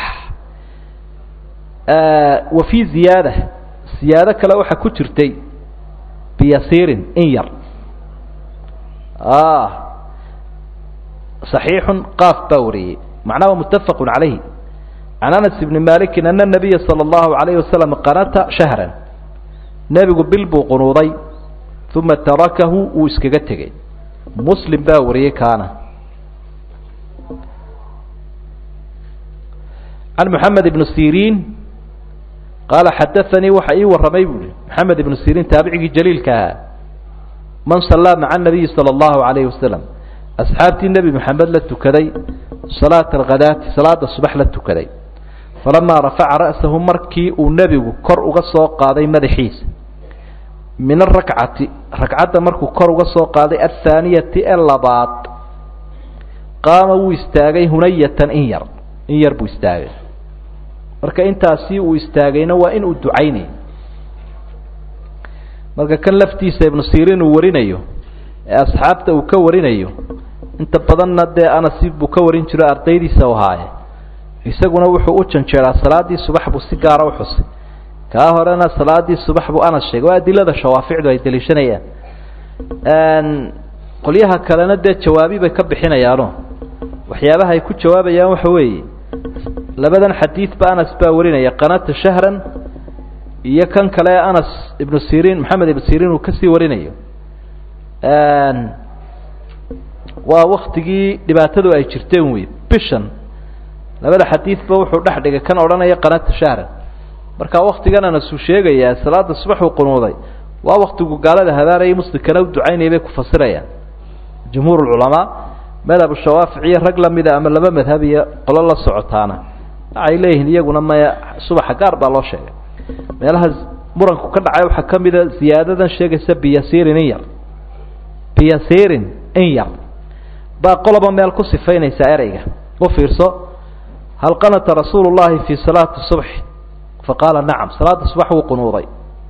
wa fii ziyaada ziyaado kale waxaa ku jirtay biyasiirin in yar صaxiixu qaaf baa wariyey macnaha mutafaq calayhi can anas bni maliki ana nabiya salى اllahu alayh wasalam qanata shahra nebigu bil buu qunuuday uma tarakahu wuu iskaga tegey muslim baa wariyey kaana can moxamed ibn siriin qaala xadaanii waxa ii warramay buuhi moxamed ibnu siriin taabicigii jaliilka ahaa man sallaa maca nabiyi salى اllahu alayh wasalam asxaabtii nebi moxamed la tukaday salaata alkhadaati salaada subax la tukaday falamaa rafaca ra'sahu markii uu nebigu kor uga soo qaaday madaxiisa min arakcati ragcadda markuu kor uga soo qaaday athaaniyati ee labaad qaama wuu istaagay hunayatan in yar in yar buu istaagay marka intaasi uu istaagayna waa in uu ducaynay marka kan laftiisa ibnu siriin uu warinayo ee asxaabta uu ka warinayo inta badanna dee anas buu ka warin jiro ardaydiisa u ahaaye isaguna wuxuu u janjeeraa salaaddii subax buu si gaara u xusay kaa horena salaaddii subax buu anas sheegay waa adilada shawaaficdu ay daliishanayaan qolyaha kalena dee jawaabi bay ka bixinayaano waxyaabaha ay ku jawaabayaan waxa weeye labadan xadiidba anas baa warinaya qanata shahran iyo kan kale anas ibnu siriin maxamed ibnu siriin uu kasii warinayo waa waktigii dhibaatadu ay jirteen wey bishan labada xadiidba wuxuu dhex dhigay kan odhanaya qanata shahran marka waktigan anasuu sheegayaa salaada subax uu qunuuday waa waktigu gaalada habaarayay muslimkana u ducaynaya bay ku fasirayaan jumhuur culamaa madhab shawaafic iyo rag lamida ama laba madhab iyo qolo la socotaana waxay leeyihiin iyaguna maya subaxa gaar baa loo sheegay meelaha muranku ka dhacay waxaa ka mida ziyaadadan sheegaysa biyasiirin in yar biyasiirin in yar baa qoloba meel ku sifaynaysaa ereyga u fiirso hal qanata rasuulu llahi fii salaati subx faqaala nacam salaada subax wuu qunuuday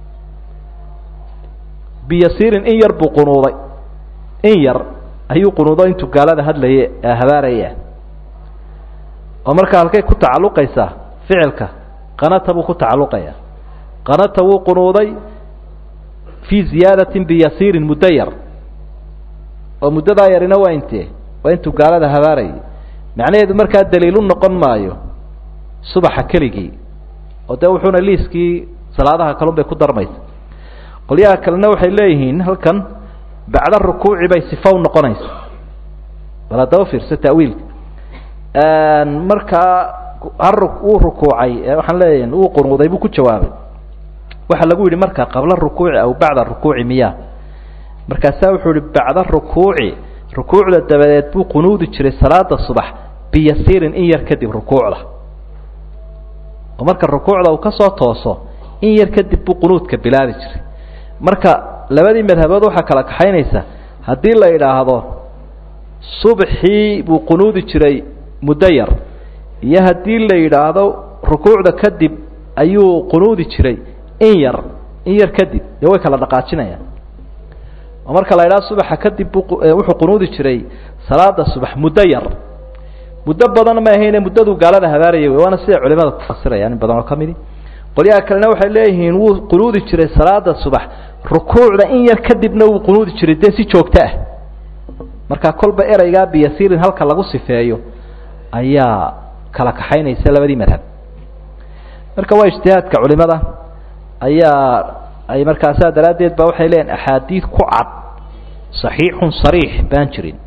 biyasiirin in yar buu qunuuday in yar ayuu qunuudo intuu gaalada hadlaye habaaraya oo markaa halkay ku tacalluqaysaa ficilka qanata buu ku tacalluqaya qanata wuu qunuuday fii ziyaadatin biyasiirin muddo yar oo muddadaa yarina waa intee waa intuu gaalada habaarayay macnaheedu markaa daliilu noqon maayo subaxa keligii oo dee wuxuuna liiskii salaadaha kalun bay ku darmaysa qolyaha kalena waxay leeyihiin halkan bacda rukuuci bay sifa u noqonaysa bal haddaba fiirso ta'wiilka markaa uu rukuucay waxaan leeyahay uu qunuuday buu ku jawaabay waxaa lagu yidhi markaa qabla rukuuci aw bacda rukuuci miya markaasaa wuxuu yihi bacda rukuuci rukuucda dabadeed buu qunuudi jiray salaada subax biyasiirin in yar kadib rukuucda oo marka rukuucda uu kasoo tooso in yar kadib buu qunuudka bilaabi jiray marka labadii madhabood waxaa kala kaxaynaysa haddii la idhaahdo subaxii buu qunuudi jiray muddo yar iyo haddii la yidhaahdo rukuucda kadib ayuu qunuudi jiray in yar in yar kadib dee way kala dhaqaajinayaan oo marka la idhaha subaxa kadib bu wuxuu qunuudi jiray salaada subax muddo yar muddo badan ma ahayne muddaduu gaalada habaarayay wey waana siday culimada ku fasirayaan in badan oo ka midi qolyaha kalena waxay leeyihiin wuu qunuudi jiray salaada subax rukuucda in yar kadibna wuu qunuudi jiray dee si joogto ah marka kolba ereygaa biyasiirin halka lagu sifeeyo ayaa kala kaxaynaysa labadii madhab marka waa ijtihaadka culimada ayaa ay markaasaa daraaddeed ba waxay leeyihin axaadiid ku cad saxiixun sariix baan jirin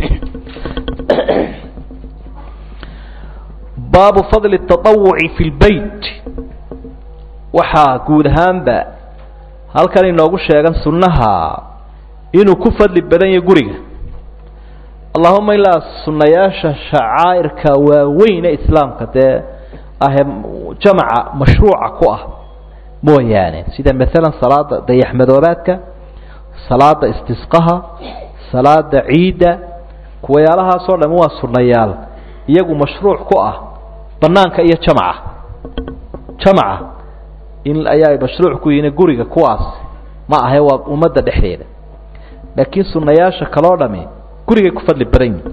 baabu fadli اtaطawuci fi lbeyt waxaa guud ahaanba halkan inoogu sheegan sunnaha inuu ku fadli badan yahay guriga allahuma ilaa sunnayaasha shacaa'irka waaweyne islaamka dee ahe jamaca mashruuca ku ah mooyaane sida maalan salaada dayaxmadoobaadka salaada istisqaha salaada ciidda kuwayaalahaasoo dhami waa sunnayaal iyagu mashruuc ku ah banaanka iyo jamaca jamaca in ayaa mashruuc ku yihiin guriga kuwaas ma ahe waa ummadda dhexdeeda laakiin sunnayaasha kaloo dhami gurigay ku fadli badan yihin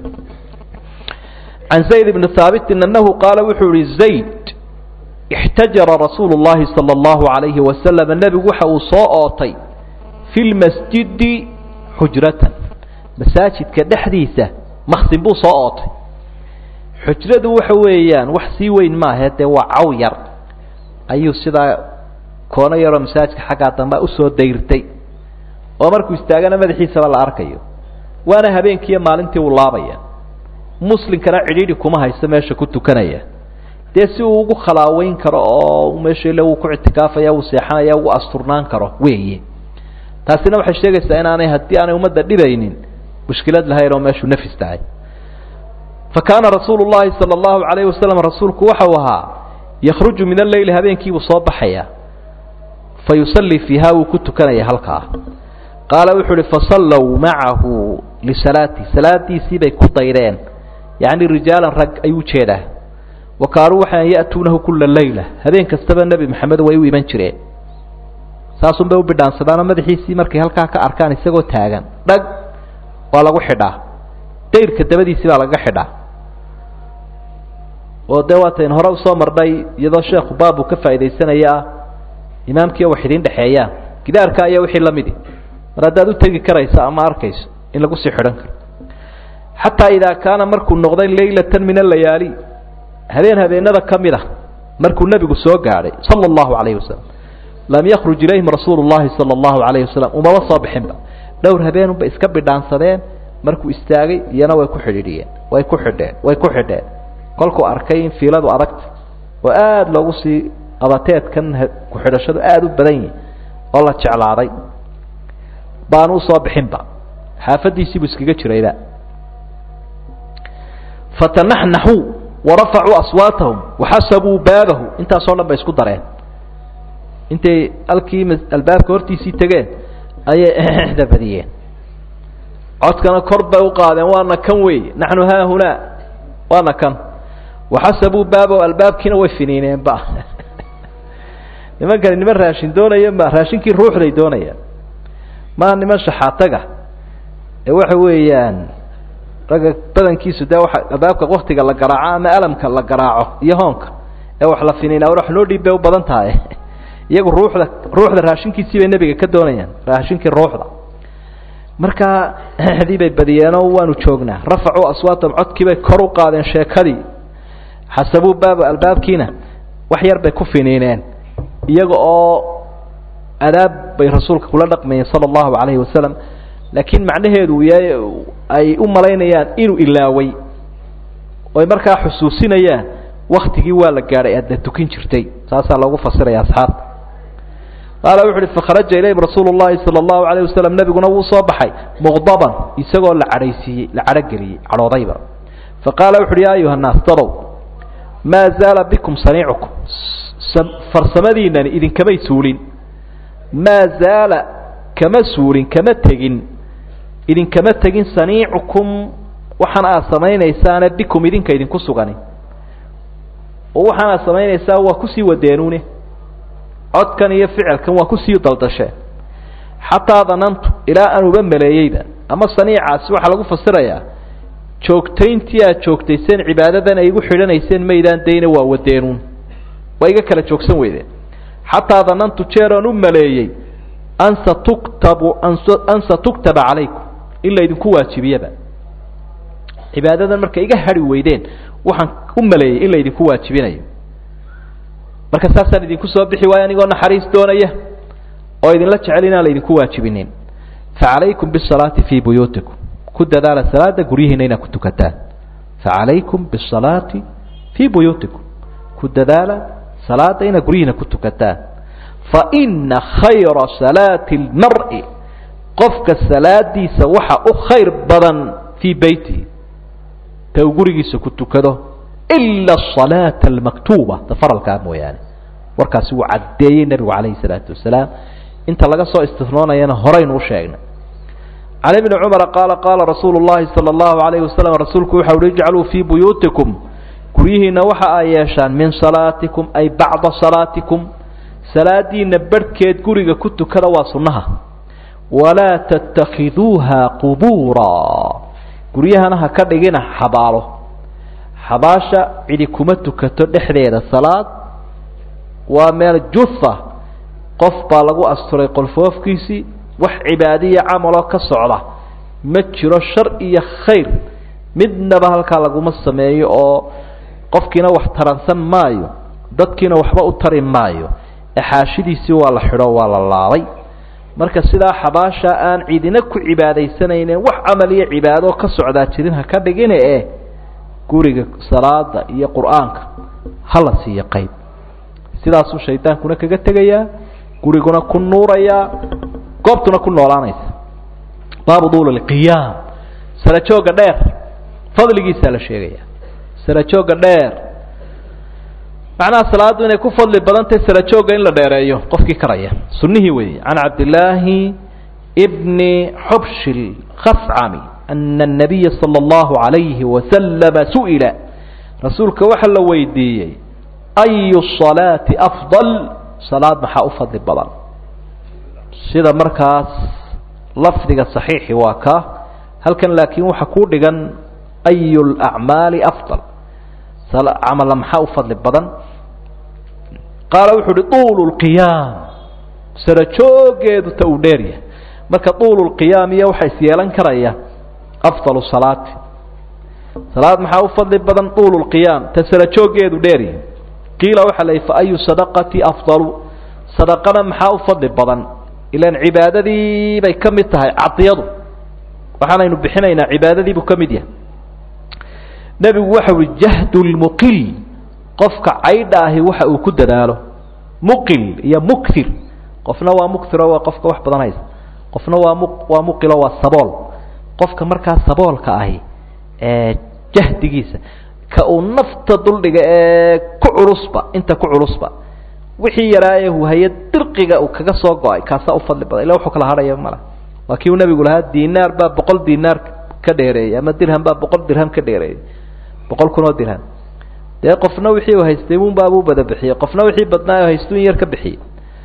can zayd bni haabitin anahu qaala wuxuu yihi zayd ixtajara rasuulu llahi sala allahu alayhi wasalam nebigu waxa uu soo ootay fi lmasjidi xujratan masaajidka dhexdiisa maksin buu soo ootay xujradu waxa weeyaan wax sii weyn maahe dee waa caw yar ayuu sidaa koono yaroo masaajidka xaggaa damba usoo dayrtay oo markuu istaagana madaxiisaba la arkayo waana habeenkiiyo maalintii uu laabaya muslimkana cidhiidhi kuma haysto meesha ku tukanaya dee si uu ugu khalaaweyn karo oo meesha ile wuu ku ictikaafaya wuu seexanaya ugu asturnaan karo weeye taasina waxay sheegaysaa inaanay haddii aanay ummadda dhibaynin mushkilad lahayn oo meeshuu nafis tahay fa kaana rasuulu llahi sala allahu calayhi wasalam rasuulku waxau ahaa yakhruju min alleyli habeenkiibuu soo baxaya fa yusallii fiiha wuu ku tukanaya halkaa qaala wuxuu uhi fasallow macahu lisalaati salaadiisii bay ku daydeen yacni rijaalan rag ayuu ujeedaa wa kaanuu waxay ya'tuunahu kula leyla habeen kastaba nebi maxamed way u iman jireen saasun bay u bidhaansadaanoo madaxiisii markay halkaa ka arkaan isagoo taagan dhag waa lagu xidhaa dayrka dabadiisii baa lagaga xidhaa oo dee waatayn hore usoo marnay iyadoo sheekhu baab uu ka faa'iidaysanaya ah imaamkiiyo wax idiin dhexeeyaan gidaarka ayaa wixii la midi mar haddaad u tegi karayso ama arkayso in lagu sii xidhan karo xataa idaa kaana markuu noqday leylatan min alayaali habeen habeenada ka mid a markuu nebigu soo gaadhay sala allahu calayhi wasalam lam yakruj ilayhim rasuulu llahi sala allahu calayhi wasalam umaba soo bixinba dhowr habeenunba iska bidhaansadeen markuu istaagay iyana way ku xidhiidhiyeen way ku xidheen way ku xidheen kolkuu arkay in fiiladu adagta oo aada loogu sii abateedkan ku-xidhashadu aada u badan yihi oo la jeclaaday baanu usoo bixinba xaafadiisiibuu iskaga jirayba fatanaxnaxuu warafacuu aswaatahum waxasabuu baabahu intaasoo dhan bay isku dareen intay halkii albaabka hortiisii tegeen ayay exda badiyeen codkana kor bay u qaadeen waana kan wey naxnu haahunaa waana kan waxasabuu baabahu albaabkiina way finiineenba nimankani niman raashin doonaya ma raashinkii ruuxday doonayaan maa niman shaxaataga ee waxa weeyaan ragga badankiisu dee waa albaabka waktiga la garaaco ama alamka la garaaco iyo hoonka ee wax la finiinaa wax loo dhiib bay u badan tahay iyagu ruuxda ruuxda raashinkiisii bay nebiga ka doonayaan raashinkii ruuxda markaa dii bay badiyeenoo waanu joognaa rafacuu aswaatahum codkiibay kor u qaadeen sheekadii xasabuu baaba albaabkiina wax yar bay ku finiineen iyaga oo adaab bay rasuulka kula dhaqmayeen sala allahu calayhi wasalam laakiin macnaheedu yahay ay u malaynayaan inuu ilaaway oy markaa xusuusinayaan waktigii waa la gaadhay aadna tukin jirtay saasaa loogu fasiraya asxaabta qaala wuxu uhi fakharaja ilayhim rasuulu llahi sala allahu alayh wasalam nebiguna wuu soo baxay muqdaban isagoo la cadhaysiiyey la cadhogeliyey cadhoodayba faqaala wuxu uhi ya ayuha nnaas dadow maa zaala bikum saniicukum farsamadiinani idinkamay suulin maa zaala kama suulin kama tegin idinkama tegin saniicukum waxaan aad samaynaysaane bikum idinka idinku sugani oo waxaan aad samaynaysaa waa kusii wadeenune codkan iyo ficilkan waa kusii daldasheen xataa danantu ilaa aan uba maleeyeyba ama saniicaasi waxaa lagu fasirayaa joogtayntii aad joogtayseen cibaadadan ay igu xidhanayseen maydaan dayna waa wadeenuun waa iga kala joogsan weydeen xataa danantu jeer aan u maleeyey an satuktabu an satuktaba calaykum in laydinku waajibiyaba cibaadadan markay iga hadhi weydeen waxaan u maleeyey in laydinku waajibinayo marka saasaan idinku soo bixi waayo anigoo naxariis doonaya oo idinla jecel inaan laydinku waajibinin facalaykum bisalaati fii buyuutikum ku dadaala salaada guryihiina inaad ku tukataan facalaykum bisalaati fii buyuutikum ku dadaala salaada inaad guryihiina ku tukataan faina khayra salaati اlmar'i qofka salaadiisa waxa u khayr badan fii beytihi ta uu gurigiisa ku tukado ila asalaata almaktuuba ta faralkaa mooyaane warkaasi wuu caddeeyey nebigu calayhi salaatu wasalaam inta laga soo istifnoonayana horaynu u sheegnay can ibni cumara qaala qaala rasuulu llahi sala allahu alayhi wasalam rasuulku waxa uhi ijcaluu fii buyuutikum guryihiina waxa ay yeeshaan min salaatikum ay bacda salaatikum salaadiina barhkeed guriga ku tukada waa sunnaha walaa tattakiduuha qubuura guryahana ha ka dhigina xabaalo xabaasha cidi kuma tukato dhexdeeda salaad waa meel juha qof baa lagu asturay qolfoofkiisii wax cibaadiya camaloo ka socda ma jiro shar iyo khayr midnaba halkaa laguma sameeyo oo qofkiina wax taransan maayo dadkiina waxba u tari maayo exaashidiisii waa la xidho waa la laabay marka sidaa xabaasha aan cidina ku cibaadaysanaynen wax camal iyo cibaado ka socdaa jirin ha ka dhigine e guriga salaada iyo qur-aanka hala siiyo qayb sidaasuu shaydaankuna kaga tegayaa guriguna ku nuurayaa goobtuna ku noolaanaysa baabu duul lqiyaam sarajooga dheer fadligiisaa la sheegaya sarajooga dheer macnaha salaaddu inay ku fadli badantahy sarajooga in la dheereeyo qofkii karaya sunnihii weeye can cabdillaahi bni xubshil khascami ana الnabiya salى اllahu عalayhi wasalama su'ila rasuulka waxa la weydiiyey ayu salaati afضal salaad maxaa u fadli badan sida markaas lafdiga صaxiixi waa ka halkan laakiin waxa ku dhigan ayu اlأcmaali afضal camala maxaa u fadli badan qaala wuxuu uhi طuulu اlqiyaam sarajoogeedu ta uu dheeryahay marka طuulu اlqiyaam iyo waxa is yeelan karaya afضal salaati salaad maxaa u fadli badan طuulu اlqiyaam ta sarajoogeedu dheeryahay qiila waxaa la yidhi faayu sadaqati afضalu sadaqana maxaa u fadli badan ilan cibaadadii bay ka mid tahay cadiyadu waxaanaynu bixinaynaa cibaadadii buu ka mid yahay nebigu waxa uhi jahdu lmuqil qofka caydha ahi waxa uu ku dadaalo muqil iyo muktir qofna waa muktiro waa qofka wax badan haysa qofna waa mu waa muqilo waa sabool qofka markaa saboolka ahi ee jahdigiisa ka uu nafta duldhiga ee ku culusba inta ku culusba wixii yaraaye huhaye dirqiga uu kaga soo go-ay kaasaa u fadli badan illa wuxuu kala hadhaya mala waa kii uu nabigu lahaa dinaar baa boqol dinaar ka dheereeyay ama dirham baa boqol dirham ka dheereeyay boqol kun oo dirham dee qofna wixii uu haystay unbaabuu bada bixiyey qofna wixii badnaa u haystu in yar ka bixiyey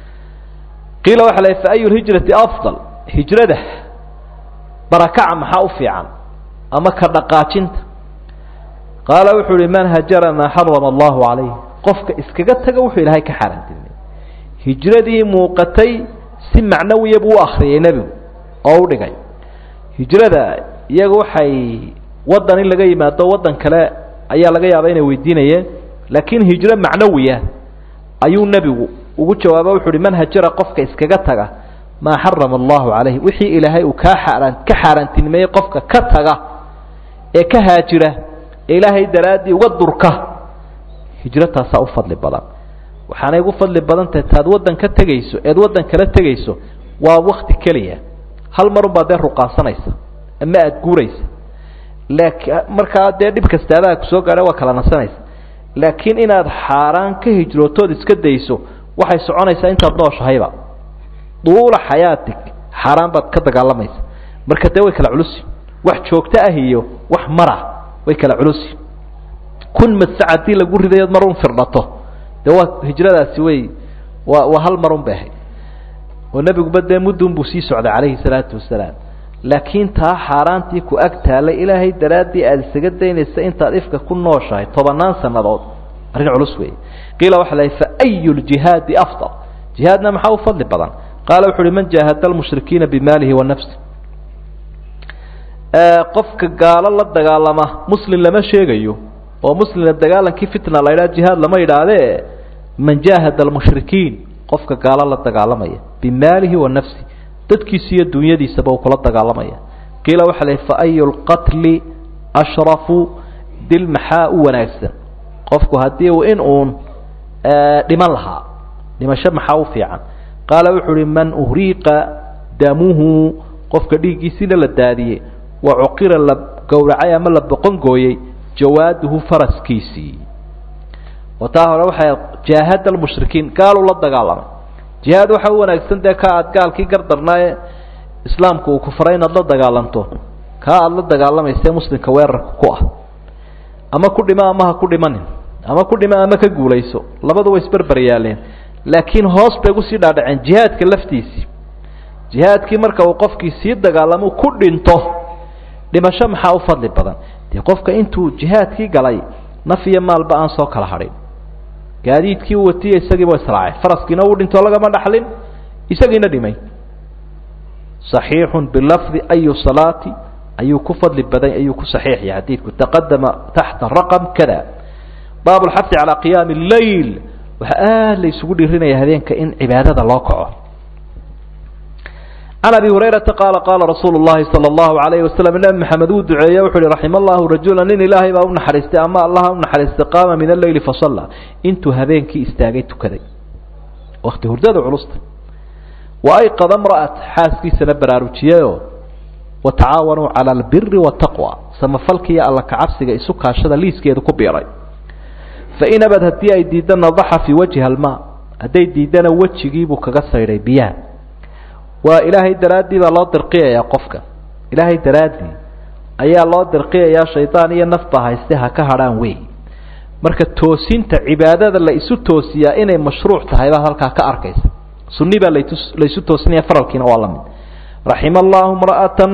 qiila waxa la fa ayu lhijrati afdal hijrada barakaca maxaa u fiican ama ka dhaqaajinta qaala wuxuu uhi man hajara maa xarama allahu calayh qofka iskaga taga wuxuu ilaahay ka xaaraantilmay hijradii muuqatay si macnawiya buu u akriyay nebigu oo u dhigay hijrada iyaga waxay waddan in laga yimaado waddan kale ayaa laga yaaba inay weydiinayeen laakiin hijro macnawiya ayuu nebigu ugu jawaaba wuxu uhi man hajara qofka iskaga taga maa xarama allahu calayh wixii ilaahay uu kaa xaaraan ka xaaraantilmeeyey qofka ka taga ee ka haajira ee ilaahay daraaddii uga durka hijro taasaa u fadli badan waxaanay ugu fadli badan tahay taad waddan ka tegayso eed waddan kala tegayso waa wakti keliya hal marun baa dee ruqaasanaysa ama aada guuraysa laaki markaa dee dhib kastaabaha kusoo gaadha waa kala nasanaysa laakiin inaad xaaraan ka hijrootood iska dayso waxay soconaysaa intaad nooshahayba duula xayaatig xaaraan baad ka dagaalamaysa marka dee way kala culusi wax joogto ah iyo wax mara way kala culusi kun madsac haddii lagu ridayood marun firdhato dee waa hijradaasi way waa waa hal marun bay ahayd oo nebiguba dee muddun buu sii socday calayhi salaatu wasalaam laakiin taa xaaraantii ku ag taalay ilaahay daraaddii aada isaga daynaysa intaad ifka ku nooshahay tobannaan sannadood arrin culus weeye qiila waxa la fa ayu ljihaadi afdal jihaadna maxaa u fadli badan qaala wuxu uhi man jaahada almushrikiina bimaalihi wa nafsi qofka gaalo la dagaalama muslim lama sheegayo oo muslimna dagaalankii fitna la ydhaha jihaad lama yidhaahdee man jaahada almushrikiin qofka gaalo la dagaalamaya bimaalihi wa nafsi dadkiisa iyo dunyadiisaba uu kula dagaalamaya qiila waxa la fa ayu lqatli ashrafu dil maxaa u wanaagsan qofku haddii uu in uun dhiman lahaa dhimasho maxaa u fiican qaala wuxuu uhi man uhriiqa damuhu qofka dhiiggiisiina la daadiyey wa cuqira la gowracay ama la boqon gooyey jawaaduhu faraskiisii oo taa hore waxay jaahada almushrikiin gaaluu la dagaalamay jihaad waxa u wanaagsan dee ka aad gaalkii gardarnaaye islaamku uu ku faray inaad la dagaalanto kaa aada la dagaalamaysae muslimka weerarka ku ah ama ku dhimo ama ha ku dhimanin ama ku dhimo ama ka guulayso labadu way isberber yaaleen laakiin hoos bay ugusii dhaadhaceen jihaadka laftiisii jihaadkii marka uu qofkii sii dagaalamo ku dhinto dhimasho maxaa u fadli badan dee qofka intuu jihaadkii galay naf iyo maalba aan soo kala hadhin gaadiidkii u watiya isagiiba israacay faraskiina uu dhintoo lagama dhaxlin isagiina dhimay صaxiixu bilafdi ayu salaati ayuu ku fadli badan ayuu ku saxiix yahay xadiidku taqadama taxta raqam kada baab lxafi calaa qiyaami اleyl waxaa aada la isugu dhirinaya habeenka in cibaadada loo kaco can abi hurayrata qaala qaala rasuulu llahi sala allahu alayhi wasalam nabi maxamed wuu duceeye wuxu uhi raxima allahu rajula nin ilaahay baa u naxariistay ama allaha u naxariistay qaama min alleyli fasalla intuu habeenkii istaagay tukaday wakti hurdada culusta wa ayqada mra'at xaaskiisana baraarujiyeyoo watacaawanuu cala albiri wataqwa samafalka iyo alla kacabsiga isu kaashada liiskeedu ku biiray fain abad haddii ay diidda nadaxa fii wajhi almaa hadday diiddana wejigiibuu kaga saydhay biyaha waa ilaahay daraaddii baa loo dirqiyayaa qofka ilaahay daraaddii ayaa loo dirqiyayaa shaydaan iyo nafba hayste ha ka hadhaan wey marka toosinta cibaadada la isu toosiyaa inay mashruuc tahay baad halkaa ka arkaysa sunni baa laytus laysu toosinaya faralkiina waa la mid raxima allahu mra'atan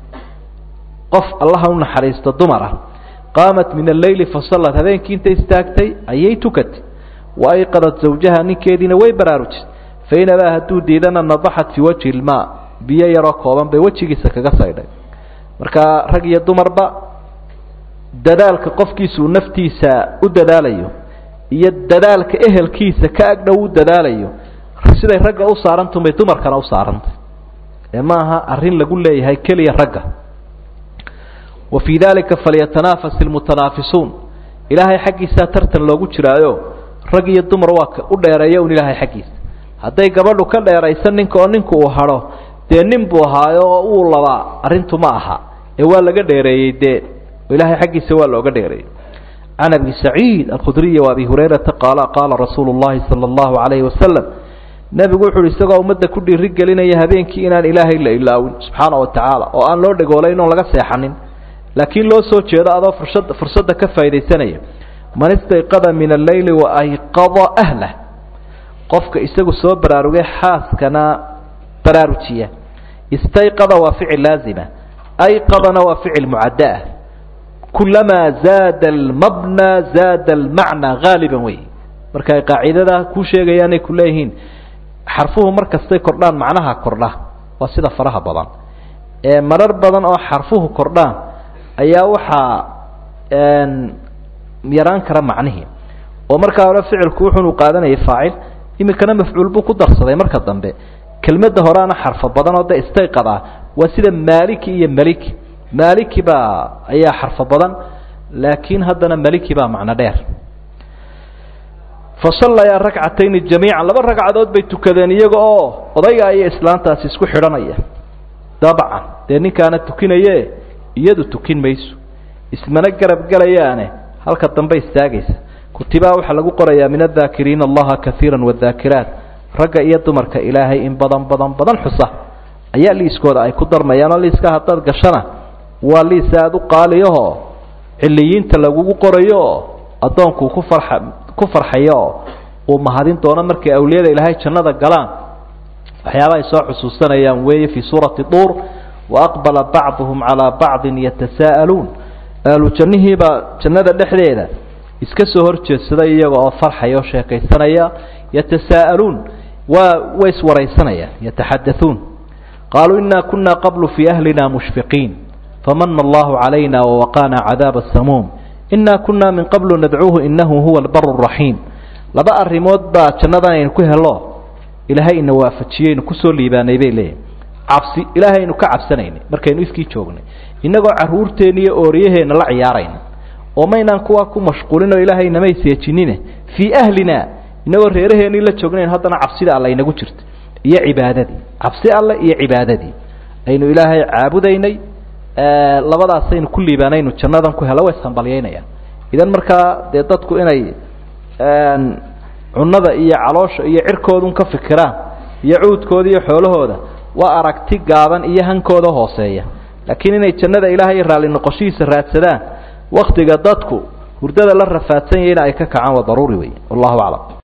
qof allaha u naxariisto dumara qaamat min alleyli fasallat habeenkii intay istaagtay ayay tukatay wa ayqadat zawjaha ninkeediina way baraarujisay fain abaa hadduu diidana nadaxat fii wajhi ilmaa biyo yaroo kooban bay wejigiisa kaga saydhay marka rag iyo dumarba dadaalka qofkiisuu naftiisa u dadaalayo iyo dadaalka ehelkiisa ka agdhow u dadaalayo siday ragga u saarantaun bay dumarkana u saarantay ee ma aha arrin lagu leeyahay keliya ragga wa fii dalika falyatanaafas ilmutanaafisuun ilaahay xaggiisaa tartan loogu jiraayo rag iyo dumar waa ka u dheereeya un ilaahay xaggiisa hadday gabadhu ka dheeraysa ninka oo ninku uu hadho dee nin buu ahaayo oo uu labaa arrintu ma aha ee waa laga dheereeyey dee ilaahay xaggiisa waa looga dheereeyey can abi saciid alkhudriyi wa abi hurayrata qaala qaala rasuulu llahi sala allahu calayhi wasalam nebigu wuxu uhi isagoo ummadda ku dhiiri gelinaya habeenkii inaan ilaahay la ilaawin subxaana wa tacaala oo aan loo dhegoolayn oon laga seexanin laakiin loo soo jeedo adoo fursad fursadda ka faa'idaysanaya man istayqada min alleyli wa ayqada ahlah qofka isagu soo baraarugay xaaskana baraarujiya istayqada waa ficil laazima ayqadana waa ficil mucaddaah kulamaa zaada almabna zaada almacna haaliban wey marka ay qaacidada kuu sheegayaanay ku leeyihiin xarfuhu mar kastay kordhaan macnaha kordha waa sida faraha badan ee marar badan oo xarfuhu kordhaan ayaa waxaa yaraan kara macnihii oo markaa hore ficilku wuxunu qaadanayay faacil iminkana mafcuul buu ku darsaday marka dambe kelmadda horeana xarfo badan oo de istayqad ah waa sida maaliki iyo meliki maaliki baa ayaa xarfo badan laakiin haddana meliki baa macno dheer fasallayaa ragcatayni jamiican laba ragcadood bay tukadeen iyaga oo odayga iyo islaantaasi isku xidhanaya dabcan dee ninkaana tukinaye iyadu tukin mayso ismana garab gelayaane halka dambe istaagaysa kutibaa waxaa lagu qorayaa min addaakiriina allaha kaiira wadaakiraat ragga iyo dumarka ilaahay in badan badan badan xusa ayaa liiskooda ay ku darmayaanoo liiska haddaad gashana waa liis aada u qaaliyaho ciliyiinta lagugu qorayo oo addoonkuu ku farxa ku farxayo oo uu mahadin doono markay awliyada ilaahay jannada galaan waxyaaba ay soo xusuusanayaan weeye fii suurati duur waaqbala bacduhum calaa bacdin yatasaa'aluun ahlu jannihiibaa jannada dhexdeeda iska soo horjeedsaday iyaga oo farxaya oo sheekaysanaya yatasaa'aluun waa way iswaraysanayaan yataxadauun qaaluu inaa kuna qablu fii ahlina mushfiqiin famana allahu calayna wawaqaana cadaaba asamuum inaa kuna min qablu nadcuuhu inahu huwa albaru raxiim laba arrimood baa jannadan aynu ku helo ilaahay ina waafajiyeynu kusoo liibaanay bay leeyihin cabsi ilaahaynu ka cabsanaynay markaynu ifkii joognay innagoo carruurteenna iyo ooriyaheenna la ciyaarayna oo maynaan kuwaa ku mashquulin oo ilaahay namay seejinine fii ahlina inagoo reeraheennii la joognayn haddana cabsida alle inagu jirta iyo cibaadadii cabsi alle iyo cibaadadii aynu ilaahay caabudaynay labadaasaynu ku liibaanaynu jannadan ku helo way ishambalyaynayaan idan markaa dee dadku inay cunada iyo caloosha iyo cirkoodun ka fikiraan iyo cuudkooda iyo xoolahooda waa aragti gaaban iyo hankooda hooseeya laakiin inay jannada ilaahay raalli noqoshihiisa raadsadaan waktiga dadku hurdada la rafaadsan yahayna ay ka kacaan waa daruuri wey wallahu aclam